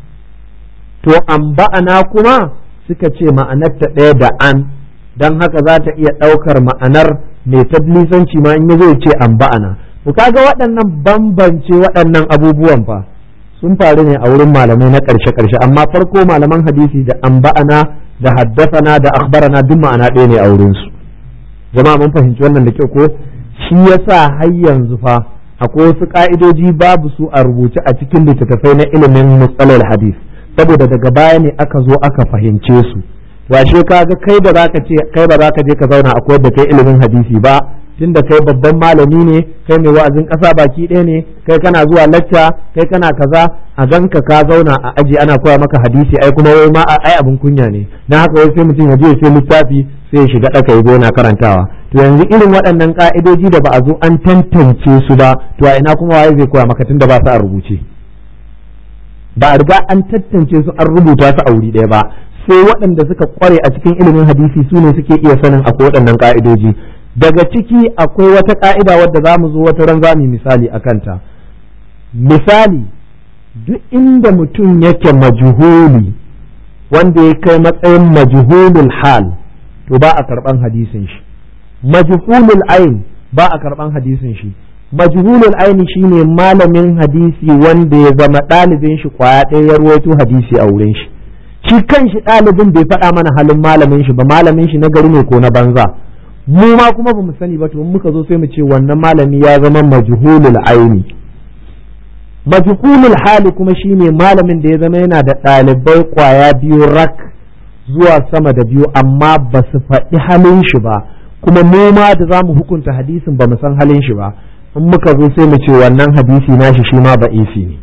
A: to amba'ana kuma suka ce ma'anarta ɗaya da an don haka za ta iya ɗaukar ma'anar mai tablisanci ma in ya zo ce amba'ana ku kaga waɗannan bambance waɗannan abubuwan fa sun faru ne a wurin malamai na ƙarshe ƙarshe amma farko malaman hadisi da amba'ana da haddasana da akhbarana duk ma'ana ɗaya ne a wurin su jama'a mun fahimci wannan da kyau ko shi yasa har yanzu fa akwai wasu ka'idoji babu su a rubuce a cikin littattafai na ilimin musalal hadis saboda daga baya ne aka zo aka fahimce su washe kaga kai ba za ka ce kai ba za ka je ka zauna a koyar da kai ilimin hadisi ba tunda kai babban malami ne kai mai wa'azin ƙasa baki ɗaya ne kai kana zuwa lacca kai kana kaza a ganka ka zauna a aji ana koya maka hadisi ai kuma wai ma ai abin kunya ne dan haka wai sai mutum ya je sai littafi sai ya shiga ɗaka ya yana karantawa to yanzu irin waɗannan ka'idoji da ba a zo an tantance su ba to a ina kuma waye zai koya maka tunda ba su a rubuce ba a riga an tantance su an rubuta su a wuri ɗaya ba sai waɗanda suka kware a cikin ilimin hadisi su ne suke iya sanin akwai waɗannan ka'idoji daga ciki akwai wata ka'ida wadda za mu zo wata ran za mu misali a kanta misali duk inda mutum yake majuhuli wanda ya kai matsayin majhulul hal to ba a karɓan hadisin shi majhulul ain ba a karɓan hadisin shi majhulul aini shine malamin hadisi wanda ya zama ɗalibin shi kwaya ɗaya ya ruwaito hadisi a wurin shi shi kan shi ɗalibin bai faɗa mana halin malamin shi ba malamin shi na gari ne ko na banza mu ma kuma ba mu sani ba to muka zo sai mu ce wannan malami ya zama majhulul aini majhulul hali kuma shine malamin da ya zama yana da ɗalibai kwaya biyu rak zuwa sama da biyu amma ba su faɗi halin shi ba kuma mu ma da za mu hukunta hadisin ba mu san halin shi ba in muka zo sai mu ce wannan hadisi nashi shi ma ba isi ne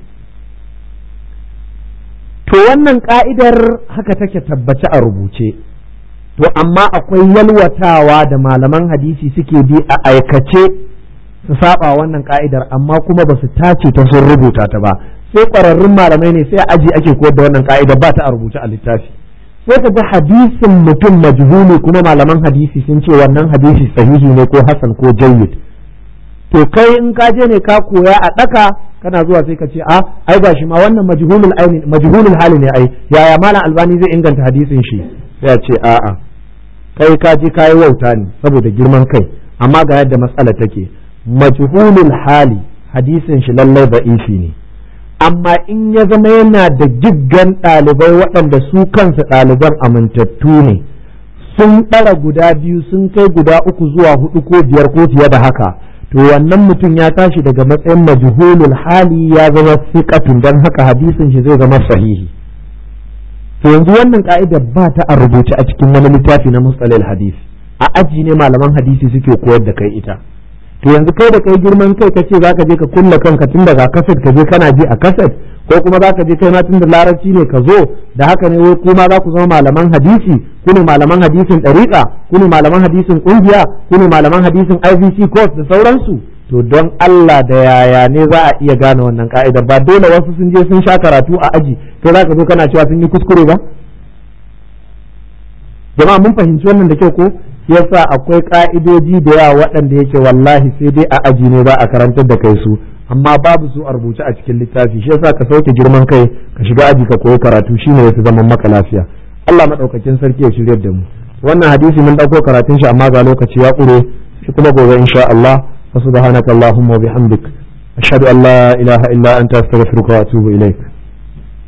A: to wannan ka'idar haka take tabbace a rubuce to amma akwai yalwatawa da malaman hadisi suke bi a aikace su saba wannan ka'idar amma kuma ba su tace ta sun rubuta ta ba sai ƙwararrun malamai ne sai aji ake koyar da wannan ka'idar ba ta a rubuce a littafi sai ka ga hadisin mutum majhuli kuma malaman hadisi sun ce wannan hadisi sahihi ne ko hasan ko jayyid to kai in ka je ne ka koya a ɗaka kana zuwa sai ka ce a ai gashi ma wannan majhulul aini majhulul hali ne ai yaya malam albani zai inganta hadisin shi sai a ce a'a kai ka je kayi wauta ne saboda girman kai amma ga yadda matsala take majhulul hali hadisin shi lallai ba'ifi ne amma in ya zama yana da giggan ɗalibai waɗanda su kansu ɗaliban amintattu ne sun ɗara guda biyu sun kai guda uku zuwa hudu ko biyar ko fiye da haka to wannan mutum ya tashi daga matsayin majhulul hali ya zama siqatun dan haka hadisin shi zai zama sahihi to yanzu wannan ka'ida ba ta a rubuce a cikin wani littafi na mustalil hadisi a aji ne malaman hadisi suke koyar da kai ita to yanzu kai da kai girman kai kace zaka je ka kulla kanka tun daga kaset ka je kana ji a kaset ko kuma zaka je kai ma tun da larabci ne ka zo da haka ne wai kuma za ku zama malaman hadisi ku ne malaman hadisin ɗariƙa ku ne malaman hadisin ƙungiya ku ne malaman hadisin IVC course da sauransu to don Allah da yaya ne za a iya gane wannan ka'idar ba dole wasu sun je sun sha karatu a aji kai za ka zo kana cewa sun yi kuskure ba jama'a mun fahimci wannan da kyau ko yasa akwai ka'idoji da yawa waɗanda yake wallahi sai dai a aji ne ba a karantar da kai su amma babu su a rubuce a cikin littafi shi yasa ka sauke girman kai ka shiga aji ka koyi karatu shine yafi zaman maka lafiya Allah madaukakin sarki ya shiryar da mu wannan hadisi mun dauko karatun shi amma ga lokaci ya kure shi kuma gobe insha Allah wa subhanaka allahumma wa bihamdik ashhadu an la ilaha illa anta astaghfiruka wa atubu ilaik